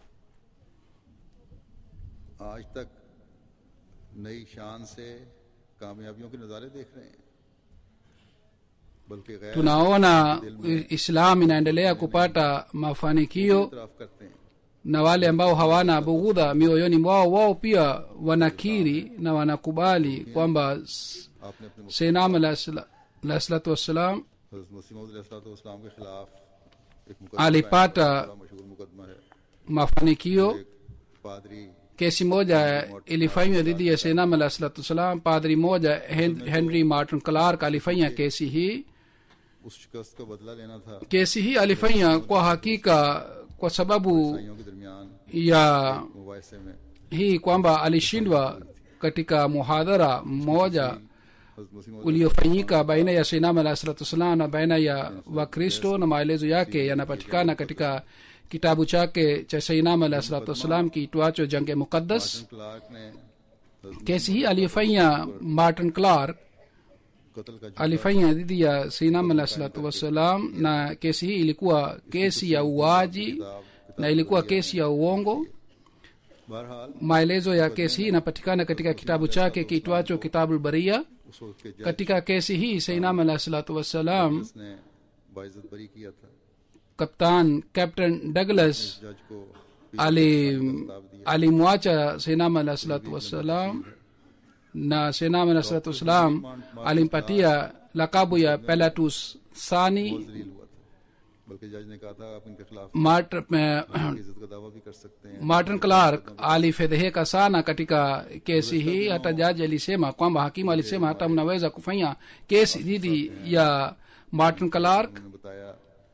आज तक नई शान से कामयाबियों के नज़ारे देख रहे हैं बल्कि गैर tunaona islam inaendelea kupata mafanikio तरफ करते हैं na wale ambao hawana bughudha mioyoni mwao wao pia wanakiri na wanakubali kwamba s- आपने अपने seinam alahi salatu wassalam हज़रत मसीह मौद इस्लाम के खिलाफ एक alipata बड़ा मशहूर मुकदमा है mafanikio एक पादरी kesi moja ilifanywa dhidi ya seinam alahi salatu wassalam padri moja Hen- henry martin clark alifanya kesi hii उस शिकस्त का बदला लेना था kesi hii alifanya kwa hakika kwa sababu ईसाइयों के दरमियान ya मुबासे में hii kwamba alishindwa katika muhadhara mmoja हज़रत मसीह मौद uliofanyika baina ya seinam alahi salatu wassalam na baina ya wakristo na maelezo yake yanapatikana katika kitabu chake cha seinam alahi salatu wassalam kiitwacho jange muqaddas Clark ने हज़रत kesi hii aliyofanya martin clark कत्ल का alifanya dhidi ya seinam alahi salatu wassalam na kesi hii ilikuwa kesi ya uaji na ilikuwa kesi ya uongo बहरहाल maelezo ya kesi hii inapatikana katika kitabu chake kiitwacho kitabu baria उस वक्त के जज katika kesi hii seinam alahi salatu wassalam ने बाइज्जत बरी किया था kaptan captain douglas जज को ali alimwacha seinam alahi salatu wassalam na seinam alahi salatu wassalam alimpatia lakabu ya pelatus sani जलील हुआ था बल्कि जज ने कहा था आप इनके खिलाफ Mart, इज्जत का दावा भी कर सकते हैं martin clark alifedheheka sana katika kesi hii hata jaji alisema kwamba hakimu alisema hata mnaweza kufanya kesi dhidi ya martin clark उन्होंने बताया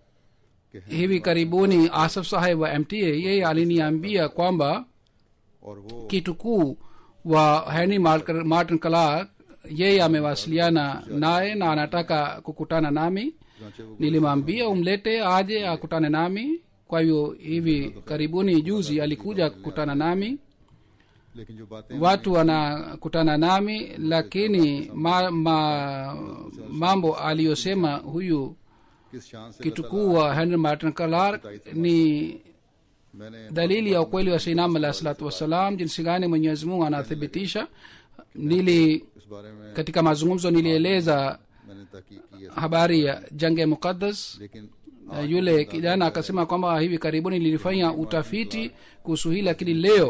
कि है hivi karibuni asaf saheb wa mta yeye aliniambia kwamba और वो kitu kuu wa henry Mark- martin clark yeye amewasiliana naye na anataka kukutana nami जांचे वो nilimwambia umlete aje akutane nami kwa hivyo hivi karibuni juzi alikuja kukutana nami लेकिन जो बातें watu wanakutana nami lakini ma, ma, mambo aliyosema huyu किस शान से kitu kuu wa henry martin clark ni मैंने dalili ya ukweli wa seinam alah salatu wassalam jinsi gani mwenyezi mungu anathibitisha nili इस बारे में katika mazungumzo nilieleza मैंने तहकीक की है habari ya jange muqaddas लेकिन Na yule kijana akasema kwamba hivi karibuni nilifanya utafiti kuhusu hii lakini leo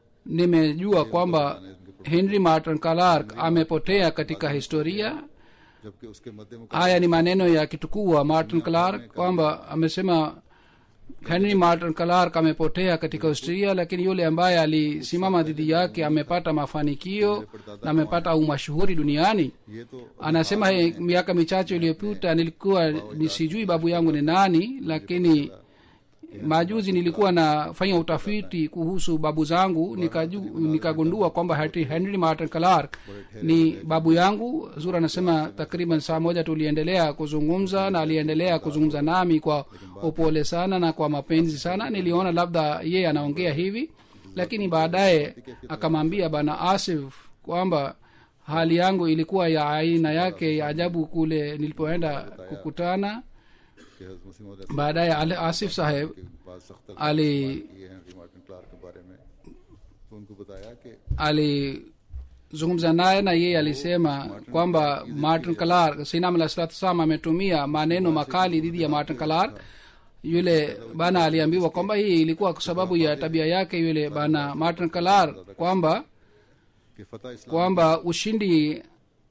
nimejua kwamba henry martin clark amepotea katika historia जबकि उसके मध्य haya ni maneno ya kitukuu wa martin clark kwamba amesema henry martin clark amepotea katika australia lakini yule ambaye alisimama dhidi yake amepata mafanikio na amepata umashuhuri duniani ये तो anasema he, miaka michache iliyopita nilikuwa ni sijui babu yangu ni nani lakini majuzi nilikuwa nafanya utafiti kuhusu babu zangu nikaju- nikagundua kwamba Henry- henry martin clark ni babu yangu zura anasema takriban saa moja tuliendelea kuzungumza na aliendelea kuzungumza nami kwa upole sana na kwa mapenzi sana niliona labda yeye anaongea hivi lakini baadaye akamwambia bana asif kwamba hali yangu ilikuwa ya aina yake ya ajabu kule nilipoenda kukutana कि हज़रत मसीह मौद baadaye Ali asif saheb के पास सख्त ali किए Henry Martin Clark के बारे में तो उनको बताया कि alizungumza naye na yeye alisema kwamba martin clark sinam alah salatu salam ametumia maneno makali dhidi ya martin clark yule bana aliambiwa kwamba hii ilikuwa kwa sababu ya tabia yake yule bana martin clark kwamba कि फतेह इस्लाम kwamba ushindi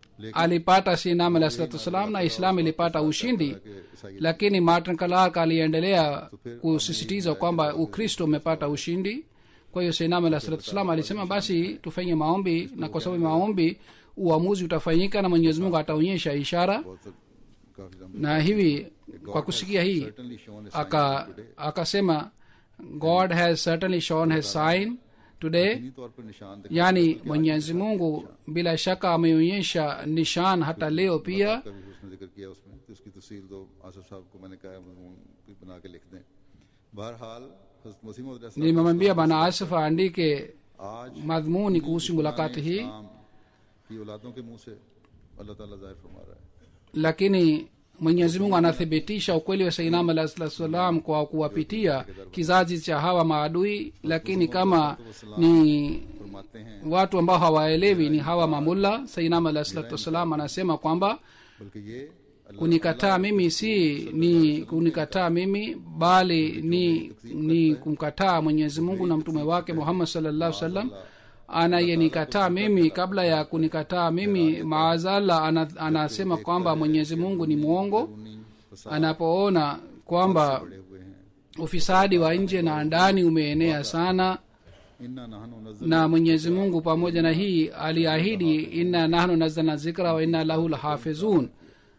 alipata sinam alah salatu wassalam na islam ilipata ushindi के ईसाई lakini martin clark aliendelea kusisitiza kwamba ukristo umepata ushindi kwa hiyo sinam alah salatu wassalam alisema basi tufanye maombi na kwa sababu ya maombi uamuzi utafanyika na mwenyezi mungu ataonyesha ishara बहुत काफी लंबे na hivi kwa kusikia hii certainly shown a sign aka akasema god has certainly shown his sign today इन्हीं तौर पर निशान दिखा yaani mwenyezi mungu bila shaka ameonyesha nishan hata leo pia का भी उसने जिक्र किया उसमें तो उसकी तफसील तो आसफ साहब को मैंने कहा मजमून भी बना के लिख दें बहरहाल हज़रत मसीह मौद अलैहि सलाम nimemwambia bana asif aandike आज madhumuni kuhusu mulakati hii इस्लाम की औलादों के मुंह से अल्लाह ताला जाहिर फरमा रहा है lakini mwenyezi mungu anathibitisha ukweli wa sainam alah salatu salam kwa kuwapitia kizazi cha hawa maadui lakini kama ni फरमाते हैं watu ambao hawaelewi ni hawa mamulla sainam alah salatu wassalam anasema kwamba बल्कि ये अल्लाह kunikataa mimi si ni kunikataa mimi bali ni ni kumkataa mwenyezi mungu na mtume wake muhammad salllahu sallam anayenikataa mimi kabla ya kunikataa mimi maazala ana, anasema kwamba mwenyezi mungu ni mwongo उन्हीं फसाद anapoona kwamba पड़े हुए हैं ufisadi wa nje na ndani umeenea sana इन्ना नहनु नज़ल na mwenyezi mungu pamoja na hii aliahidi inna nahnu nazalna zikra wa inna lahu lahafizun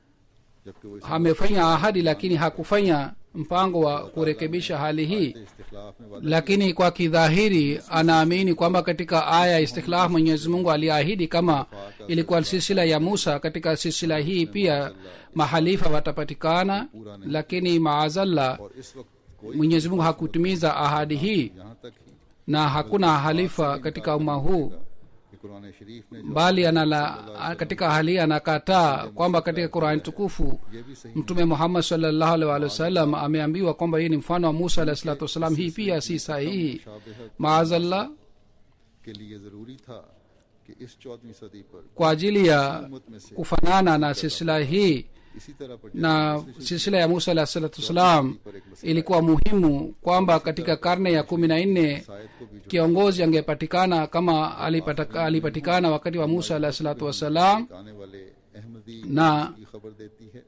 जबकि वो इस amefanya ahadi lakini hakufanya mpango wa kurekebisha hali hii इस्तिखलाफ में वादा lakini kwa kidhahiri anaamini kwamba katika aya ya istikhlaf mwenyezi mungu aliahidi kama ilikuwa silsila ya musa katika silsila hii pia mahalifa watapatikana lakini maazallah और इस वक्त कोई mwenyezi mungu hakutimiza ahadi hii यहाँ तक ही na hakuna halifa katika umma huu कि कुरान शरीफ ने जो bali anala, katika hali hii anakataa kwamba katika qurani tukufu ये भी सही mtume muhammad salllahu alih walih wasallam ameambiwa kwamba hii ni mfano wa musa alahi salatu wassalam hii pia si sahihi शाबिहत maazallah के लिए जरूरी था कि इस चौदहवीं सदी पर kwa ajili ya उम्मत में से kufanana na silsila hii इसी तरह पर na silsila ya musa alahi salatu wassalam ilikuwa muhimu kwamba katika karne ya kumi na nne शायद को भी kiongozi angepatikana kama alipataka, alipatikana wakati wa musa alahi salatu wassalam आने वाले अहमदी na की खबर देती है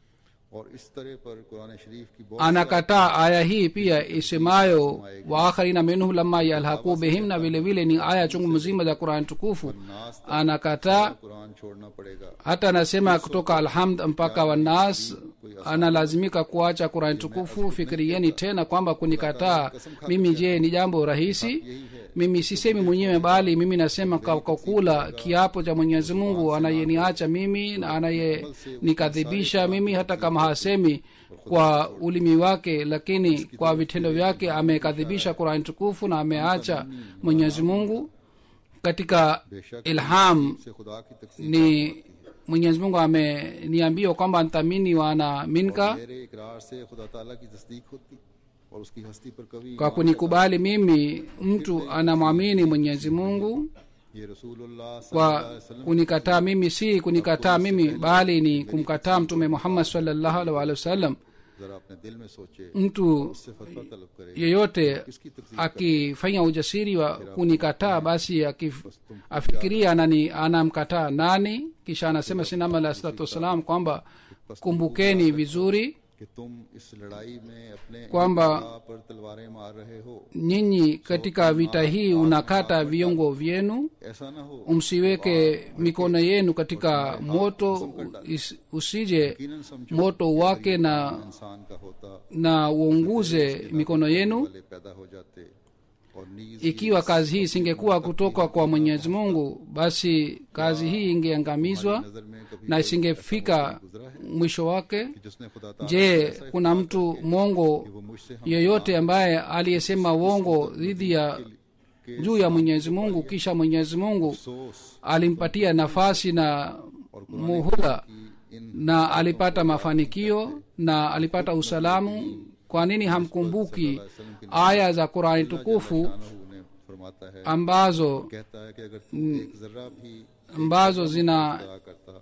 और इस तरह पर कुरान शरीफ की बहुत anakataa aya hii pia isemayo waakharina minhum lama yalhaqu bihim na vile vile ni aya chungu mzima za qurani tukufu नास anakataa कुरान छोड़ना पड़ेगा hata anasema kutoka alhamd mpaka wanas analazimika kuacha qurani tukufu fikirieni tena kwamba kunikataa mimi je ni jambo rahisi mimi sisemi mwenyewe bali mimi nasema kwa kwa kula kiapo cha mwenyezi mungu anayeniacha mimi na anayenikadhibisha mimi hata kama hasemi kwa ulimi wake lakini kwa vitendo vyake amekadhibisha qurani tukufu na ameacha mwenyezi mungu katika ilham से खुदा की तकसीम ni mwenyezi mungu ameniambia kwamba nthamini wana minka मेरे इकरार से खुदा ताला की तस्दीक होती और उसकी हस्ती पर कभी kwa kunikubali mimi mtu anamwamini mwenyezi mungu ये रसूलुल्लाह सल्लल्लाहु kwa अलैहि वसल्लम kunikataa mimi si kunikataa mimi bali ni kumkataa mtume muhammad salllahu alhi waalihi wasallam जरा अपने दिल में सोचे mtu उससे फतवा तलब करे yeyote किसकी तकसीर akifanya ujasiri wa kunikataa basi akif, afikiria anani anamkataa nani kisha anasema sinama alah salatu wassalam kwamba kumbukeni vizuri कि तुम इस लड़ाई में अपने kwamba- खुदा पर तलवारें मार रहे हो nyinyi katika vita hii unakata viungo vyenu ऐसा ना हो msiweke mikono yenu katika moto is- usije यकीनन समझो moto wake na इंसान का होता na uunguze mikono yenu वाले पैदा हो जाते और नीज ikiwa kazi hii isingekuwa kutoka kwa mwenyezi mungu basi kazi hii ingeangamizwa नजर में कभी na isingefika गुजरा है mwisho wake कि जिसने खुदा ताला je kuna mtu mongo वो मुझसे हम yeyote ambaye aliyesema uongo dhidi ya juu ya mwenyezi mungu kisha mwenyezi mungu अफसोस alimpatia nafasi na muhula की इन na alipata mafanikio na alipata usalamu kwa nini hamkumbuki aya za qurani tukufu शानहू ने फरमाता है ambazo कहता है कि अगर तू एक जर्रा भी ambazo zina अदा करता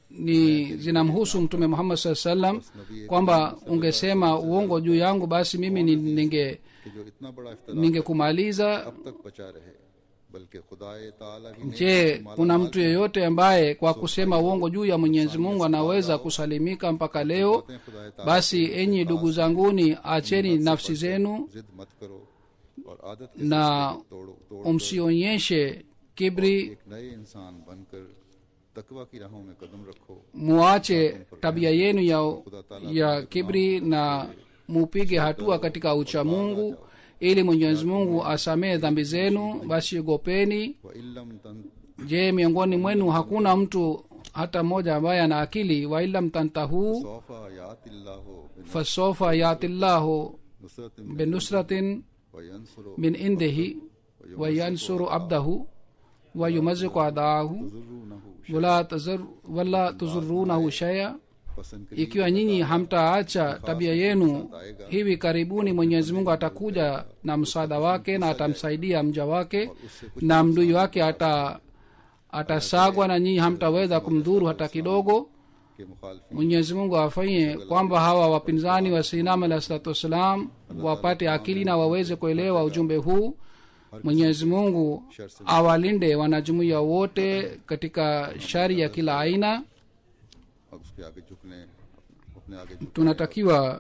ni zinamhusu mtume muhammad saa salam kwamba ungesema uongo juu yangu basi mimi ni- ninge कि जो इतना बड़ा इफ्तरा ningekumaliza अब तक बचा रहे बल्कि खुदाए ताला की नेमत je से माला kuna माल mtu yeyote ambaye kwa kusema uongo juu ya mwenyezi mungu anaweza kusalimika mpaka leo बातें खुदाए ताला basi enyi ndugu zanguni acheni nafsi zenu जिद मत करो और आदत के na सिलसिले को तोड़ो तोड़ msionyeshe kibri एक नए इंसान बनकर तकवा की राहों में कदम रखो muache tabia yenu ya, ya kibri na mupige hatua katika uchamungu ili mwenyezi mungu asamehe dhambi zenu basi ogopeni व इल्लम तन je miongoni mwenu hakuna mtu hata mmoja ambaye ana akili wailam tantahu सौफा यातिल्लाहो fasofa yatillahu Nusrat binusratin व यंसुरो min indihi wayansuru abdahu wayumaziku adaahu जुर्रूनहु wala tazur- wala tuzurunahu shaya पसंद करी ikiwa nyinyi hamtaacha tabia yenu hivi karibuni mwenyezi mungu atakuja na msaada wake na atamsaidia mja wake na mdui wake ata atasagwa na nyinyi hamtaweza kumdhuru hata kidogo के मुखालफी mwenyezi mungu afanye kwamba hawa wapinzani wa sinam alahi salatu wassalam wapate akili na waweze kuelewa ujumbe huu mwenyezi mungu awalinde wanajumuiya wote katika shari ya kila aina अब उसके आगे झुकने अपने आगे झुक tunatakiwa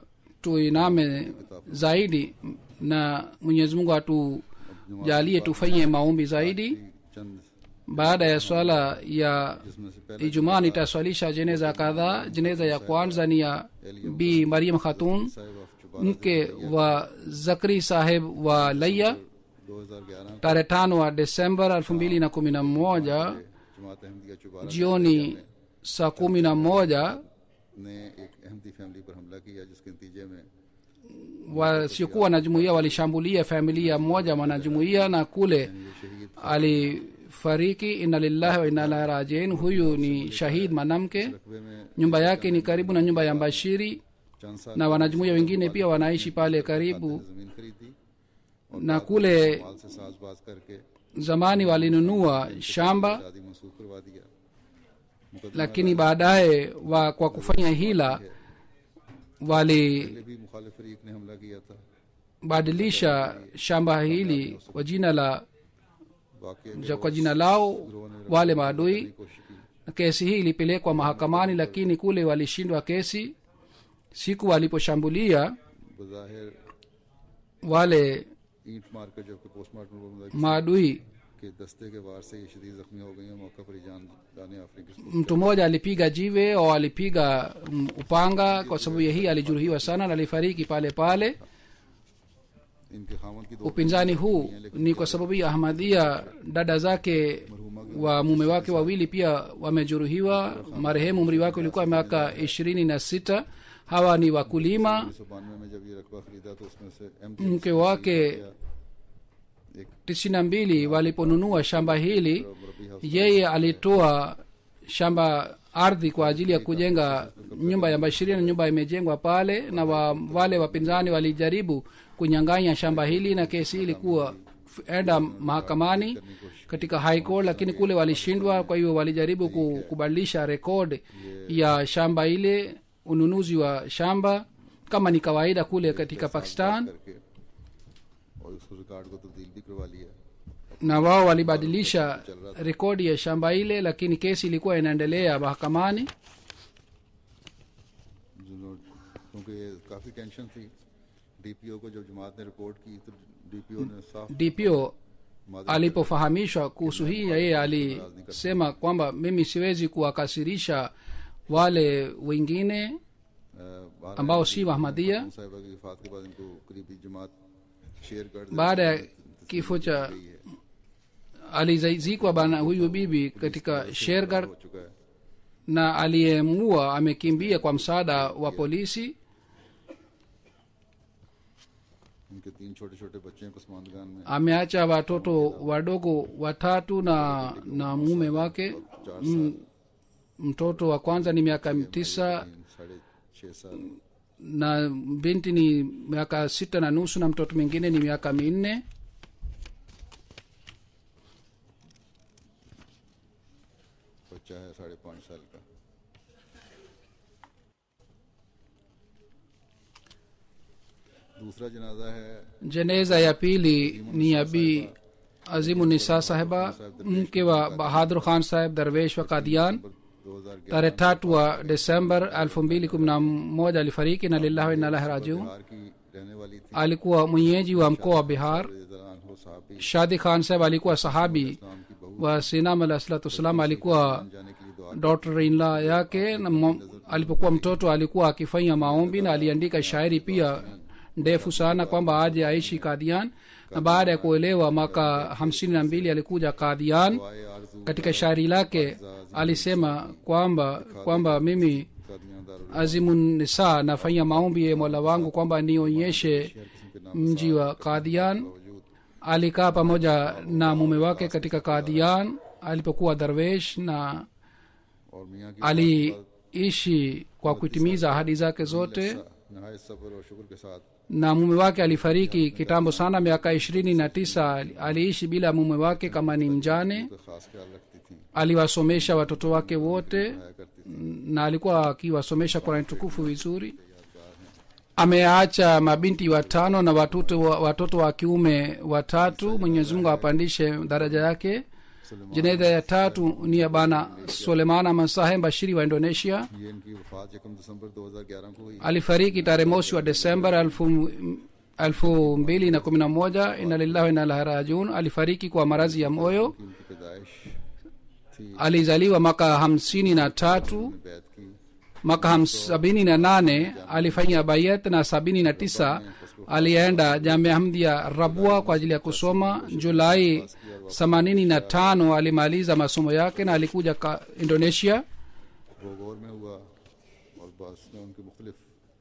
tuiname zaidi na mwenyezi mungu atujalie tufanye maombi zaidi चंद baada ya swala ya जिसमें से पहले ijumaa nitaswalisha jeneza kadhaa jeneza ya kwanza ni ya bi mariam khatun साहिब of Chubara mke wa zakri saheb wa laya 2011 tarehe tano wa desemba elfu mbili na kumi na moja जमात Ahmadiyya Chubara jioni saa kumi na moja ने एक अहमदी फैमिली पर हमला किया जिसके नतीजे में wasiokuwa na jumuiya walishambulia familia moja mwanajumuiya na kule alifariki inna lillahi wa inna ilahi rajiin huyu ni shahid mwanamke रकबे में nyumba yake ni karibu na nyumba ya mbashiri चंद साल na wanajumuiya wengine pia wanaishi pale karibu जमीन खरीदी na kule माल से साजबाज करके zamani walinunua shamba शादी मंसूख करवा दिया मुकदमा lakini baadaye wa kwa kufanya hila walibadilisha पहले भी मुखालिफ फरीक ने हमला किया था shamba hili kwa jina la वाकई ja- kwa jina lao wale maadui कोशिश की na kesi hii ilipelekwa mahakamani lakini kule walishindwa kesi siku waliposhambulia बज़ाहिर wale ईंट मारकर जबकि पोस्टमार्टम रिपोर्ट में maadui के दस्ते के वार से ये शदीद जख्मी हो गई हैं मौका पर ही जान जाने अफ्रीकी mtu mmoja alipiga jiwe au alipiga mm, upanga kwa sababu ya hii alijeruhiwa sana na alifariki pale pale इनके खामन की दो upinzani huu ni kwa sababu ya ahmadia dada zake wa mume wake wawili pia wamejeruhiwa marehemu umri wake ulikuwa miaka ishirini na sita hawa ni wakulima उन्नीस सौ बानवे में जब ये रकबा खरीदा तो उसमें से एम mke wake एक tisini na mbili waliponunua shamba hili मुरबी house yeye alitoa shamba ardhi kwa ajili ya kujenga nyumba ya bashiria na nyumba imejengwa pale na wa, wale wapinzani walijaribu kunyang'anya shamba hili na kesi hii ilikuwa f- enda mahakamani katika high court lakini kule walishindwa kwa hiyo walijaribu ku- kubadilisha rekod ya shamba ile ununuzi wa shamba kama ni kawaida kule katika pakistan करके और उस रिकॉर्ड को तब्दील भी करवा लिया na wao walibadilisha rekodi ya shamba ile lakini kesi ilikuwa inaendelea mahakamani जिन्होंने क्योंकि ये काफ़ी टेंशन थी डीपीओ को जब जमात ने रिपोर्ट की तो डीपीओ ने साफ dpo मादरी alipofahamishwa kuhusu hii yeye alisema kwamba mimi siwezi kuwakasirisha wale wengine अ, बाहर ambao आई si थी। wahmadia खातून साहिबा की वफात के बाद इनको करीबी जमात शेयर कर दी। baada ya kifo cha गई है alizikwa bana huyu bibi katika shergar हो चुका है na aliyemua amekimbia kwa msaada wa polisi उनके तीन छोटे छोटे बच्चे हैं कुस्मानगान में ameacha watoto wadogo watatu na na mume wake चार M, mtoto wa kwanza ni miaka tisa तीन साढ़े छः साल na binti ni miaka sita na nusu na mtoto mwingine ni miaka minne बच्चा है साढ़े पाँच साल का दूसरा जनाजा है jeneza ya pili ni ya bi azimu nisa sahiba mke wa bahadur khan saheb darwesh wa kadian दो हजार tarehe tatu wa desember elfu mbili kumi na moja alifariki na lillahi wa inna ilaihi rajiun Bihar की रहने वाली थी alikuwa mwenyeji wa mkoa wa bihar हो साहब shadi khan saheb alikuwa sahabi इस्लाम की बहू wa sinam alah salatu wassalam alikuwa जाने के लिए दुआ daughter in law yake na mo- alipokuwa mtoto alikuwa akifanya maombi na aliandika shairi pia ndefu sana kwamba aje aishi kadian na baada ya kuelewa mwaka hamsini na mbili alikuja kadian दुआए आरजू katika shairi lake alisema kwamba kwamba mimi Qadian Darul azimun nisa nafanya maombi ye mola wangu kwamba nionyeshe किस्म के नाम mji wa kadian वजूद alikaa pamoja na mume wake katika kadian alipokuwa darwesh na और मियाँ की aliishi kwa kutimiza ahadi zake zote नहायत सब्र और शुक्र के साथ na mume wake alifariki kitambo sana miaka ishirini na tisa aliishi bila mume wake kama ni mjane तो खास ख्याल रखती थी aliwasomesha watoto wake wote आया करती थी na alikuwa akiwasomesha kurani tukufu vizuri ameacha mabinti watano na watoto wa, watoto wa kiume watatu mwenyezi mungu apandishe daraja yake jeneza ya tatu ni ya bana sulemana masahe bashiri wa indonesia ये इनकी वफात यकम दिसंबर 2011 को हुई alifariki tarehe mosi wa desember elfu, elfu mbili na kumi na moja ina lillahi wa inna ilaihi rajiun alifariki kwa maradhi ya moyo कि उनकी पैदाइश थी alizaliwa mwaka hamsini na tatu बैत की mwaka ham- sabini na nane alifanya bayat na sabini na tisa alienda jamia hamdia rabua kwa ajili ya kusoma julai themanini na tano alimaliza masomo yake na alikuja ka indonesia गोगोर में हुआ और बस में उनके मुख्तलिफ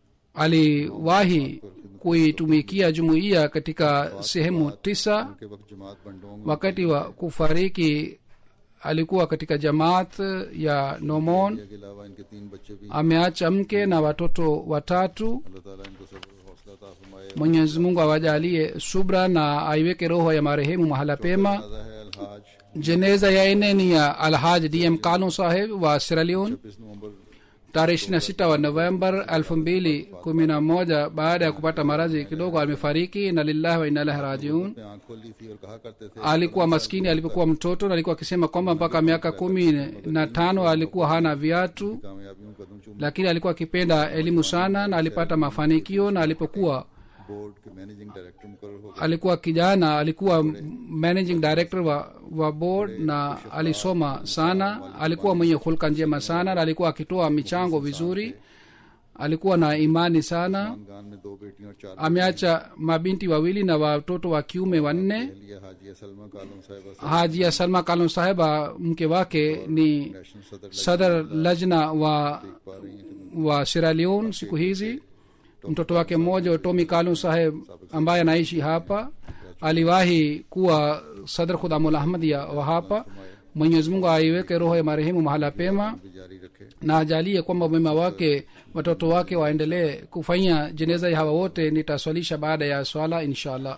aliwahi kuitumikia jumuiya katika sehemu tisa के वक्त जमात बंडोंग wakati wa kufariki alikuwa katika jamaat ya nomon के अलावा इनके तीन बच्चे भी ameacha mke na watoto watatu अल्लाह ताला इनको सब्र और हौसला अता फरमाए mwenyezi mungu awajalie subra na aiweke roho ya marehemu mahala pema जनाजा है अलहाज jeneza ya ene ni ya alhaj dm kanu saheb wa sieraleon 26 नवंबर tarehe ishiri na sita wa novembar elfu mbili kumi na moja baada ya kupata maradhi kidogo amefariki na lillahi wa inna ilahi rajiun में आंख खोल ली थी और कहा करते थे alikuwa maskini alipokuwa mtoto na alikuwa akisema kwamba mpaka miaka kumi na tano alikuwa hana viatu कामयाबियों कदम चूम lakini alikuwa akipenda elimu sana na alipata mafanikio na alipokuwa board के मैनेजिंग डायरेक्टर मुकर हो alikuwa kijana alikuwa managing director wa, wa board na alisoma sana alikuwa mwenye hulka njema sana na alikuwa akitoa michango vizuri alikuwa na imani sana खानदान में दो बेटियां और चार ameacha mabinti wawili na watoto wa kiume wanne लिया हाजिया सलमा कालम साहिबा से hajia salma kalon saheba mke wake ni national सदर sadar lajna wa पा रही हैं wa Sierra Leone siku hizi mtoto wake mmoja tomi kalun saheb ambaye anaishi hapa aliwahi kuwa sadr khudamul ahmadia wa hapa mwenyezi mungu aiweke roho ya marehemu mahala pema भी जारी रखे na ajalie kwamba mwema wake watoto wake waendelee kufanya jeneza ya hawa wote nitaswalisha baada ya swala inshallah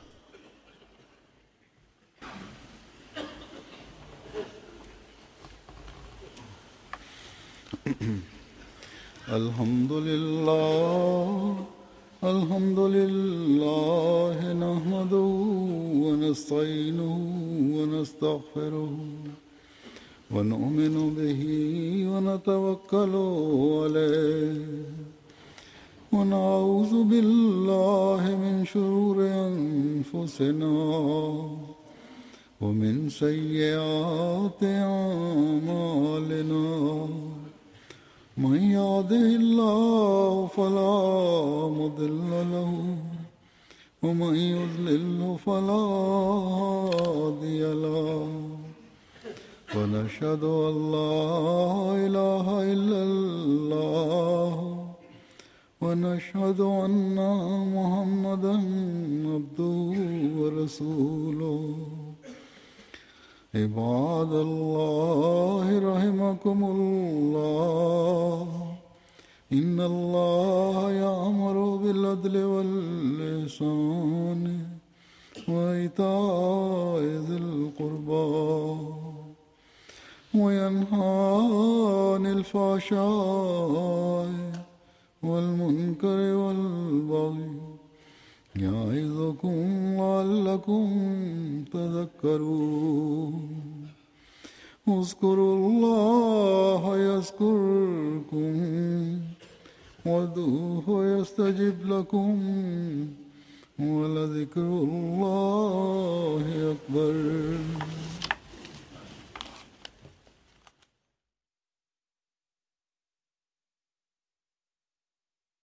الحمد لله الحمد لله نحمده ونستعينه ونستغفره ونؤمن به ونتوكل عليه ونعوذ بالله من شرور أنفسنا ومن سيئات أعمالنا من يهده الله فلا مضل له ومن يضلل فلا هادي له ونشهد أن لا إله إلا الله ونشهد أن محمدا عبده ورسوله عباد الله رحمكم الله إن الله يأمر بالعدل واللسان وإيتاء ذي القربى وينهى عن الفحشاء والمنكر والبغي يعظكم لعلكم تذكرون اذكروا الله يذكركم وادعوه يستجب لكم ولذكر الله أكبر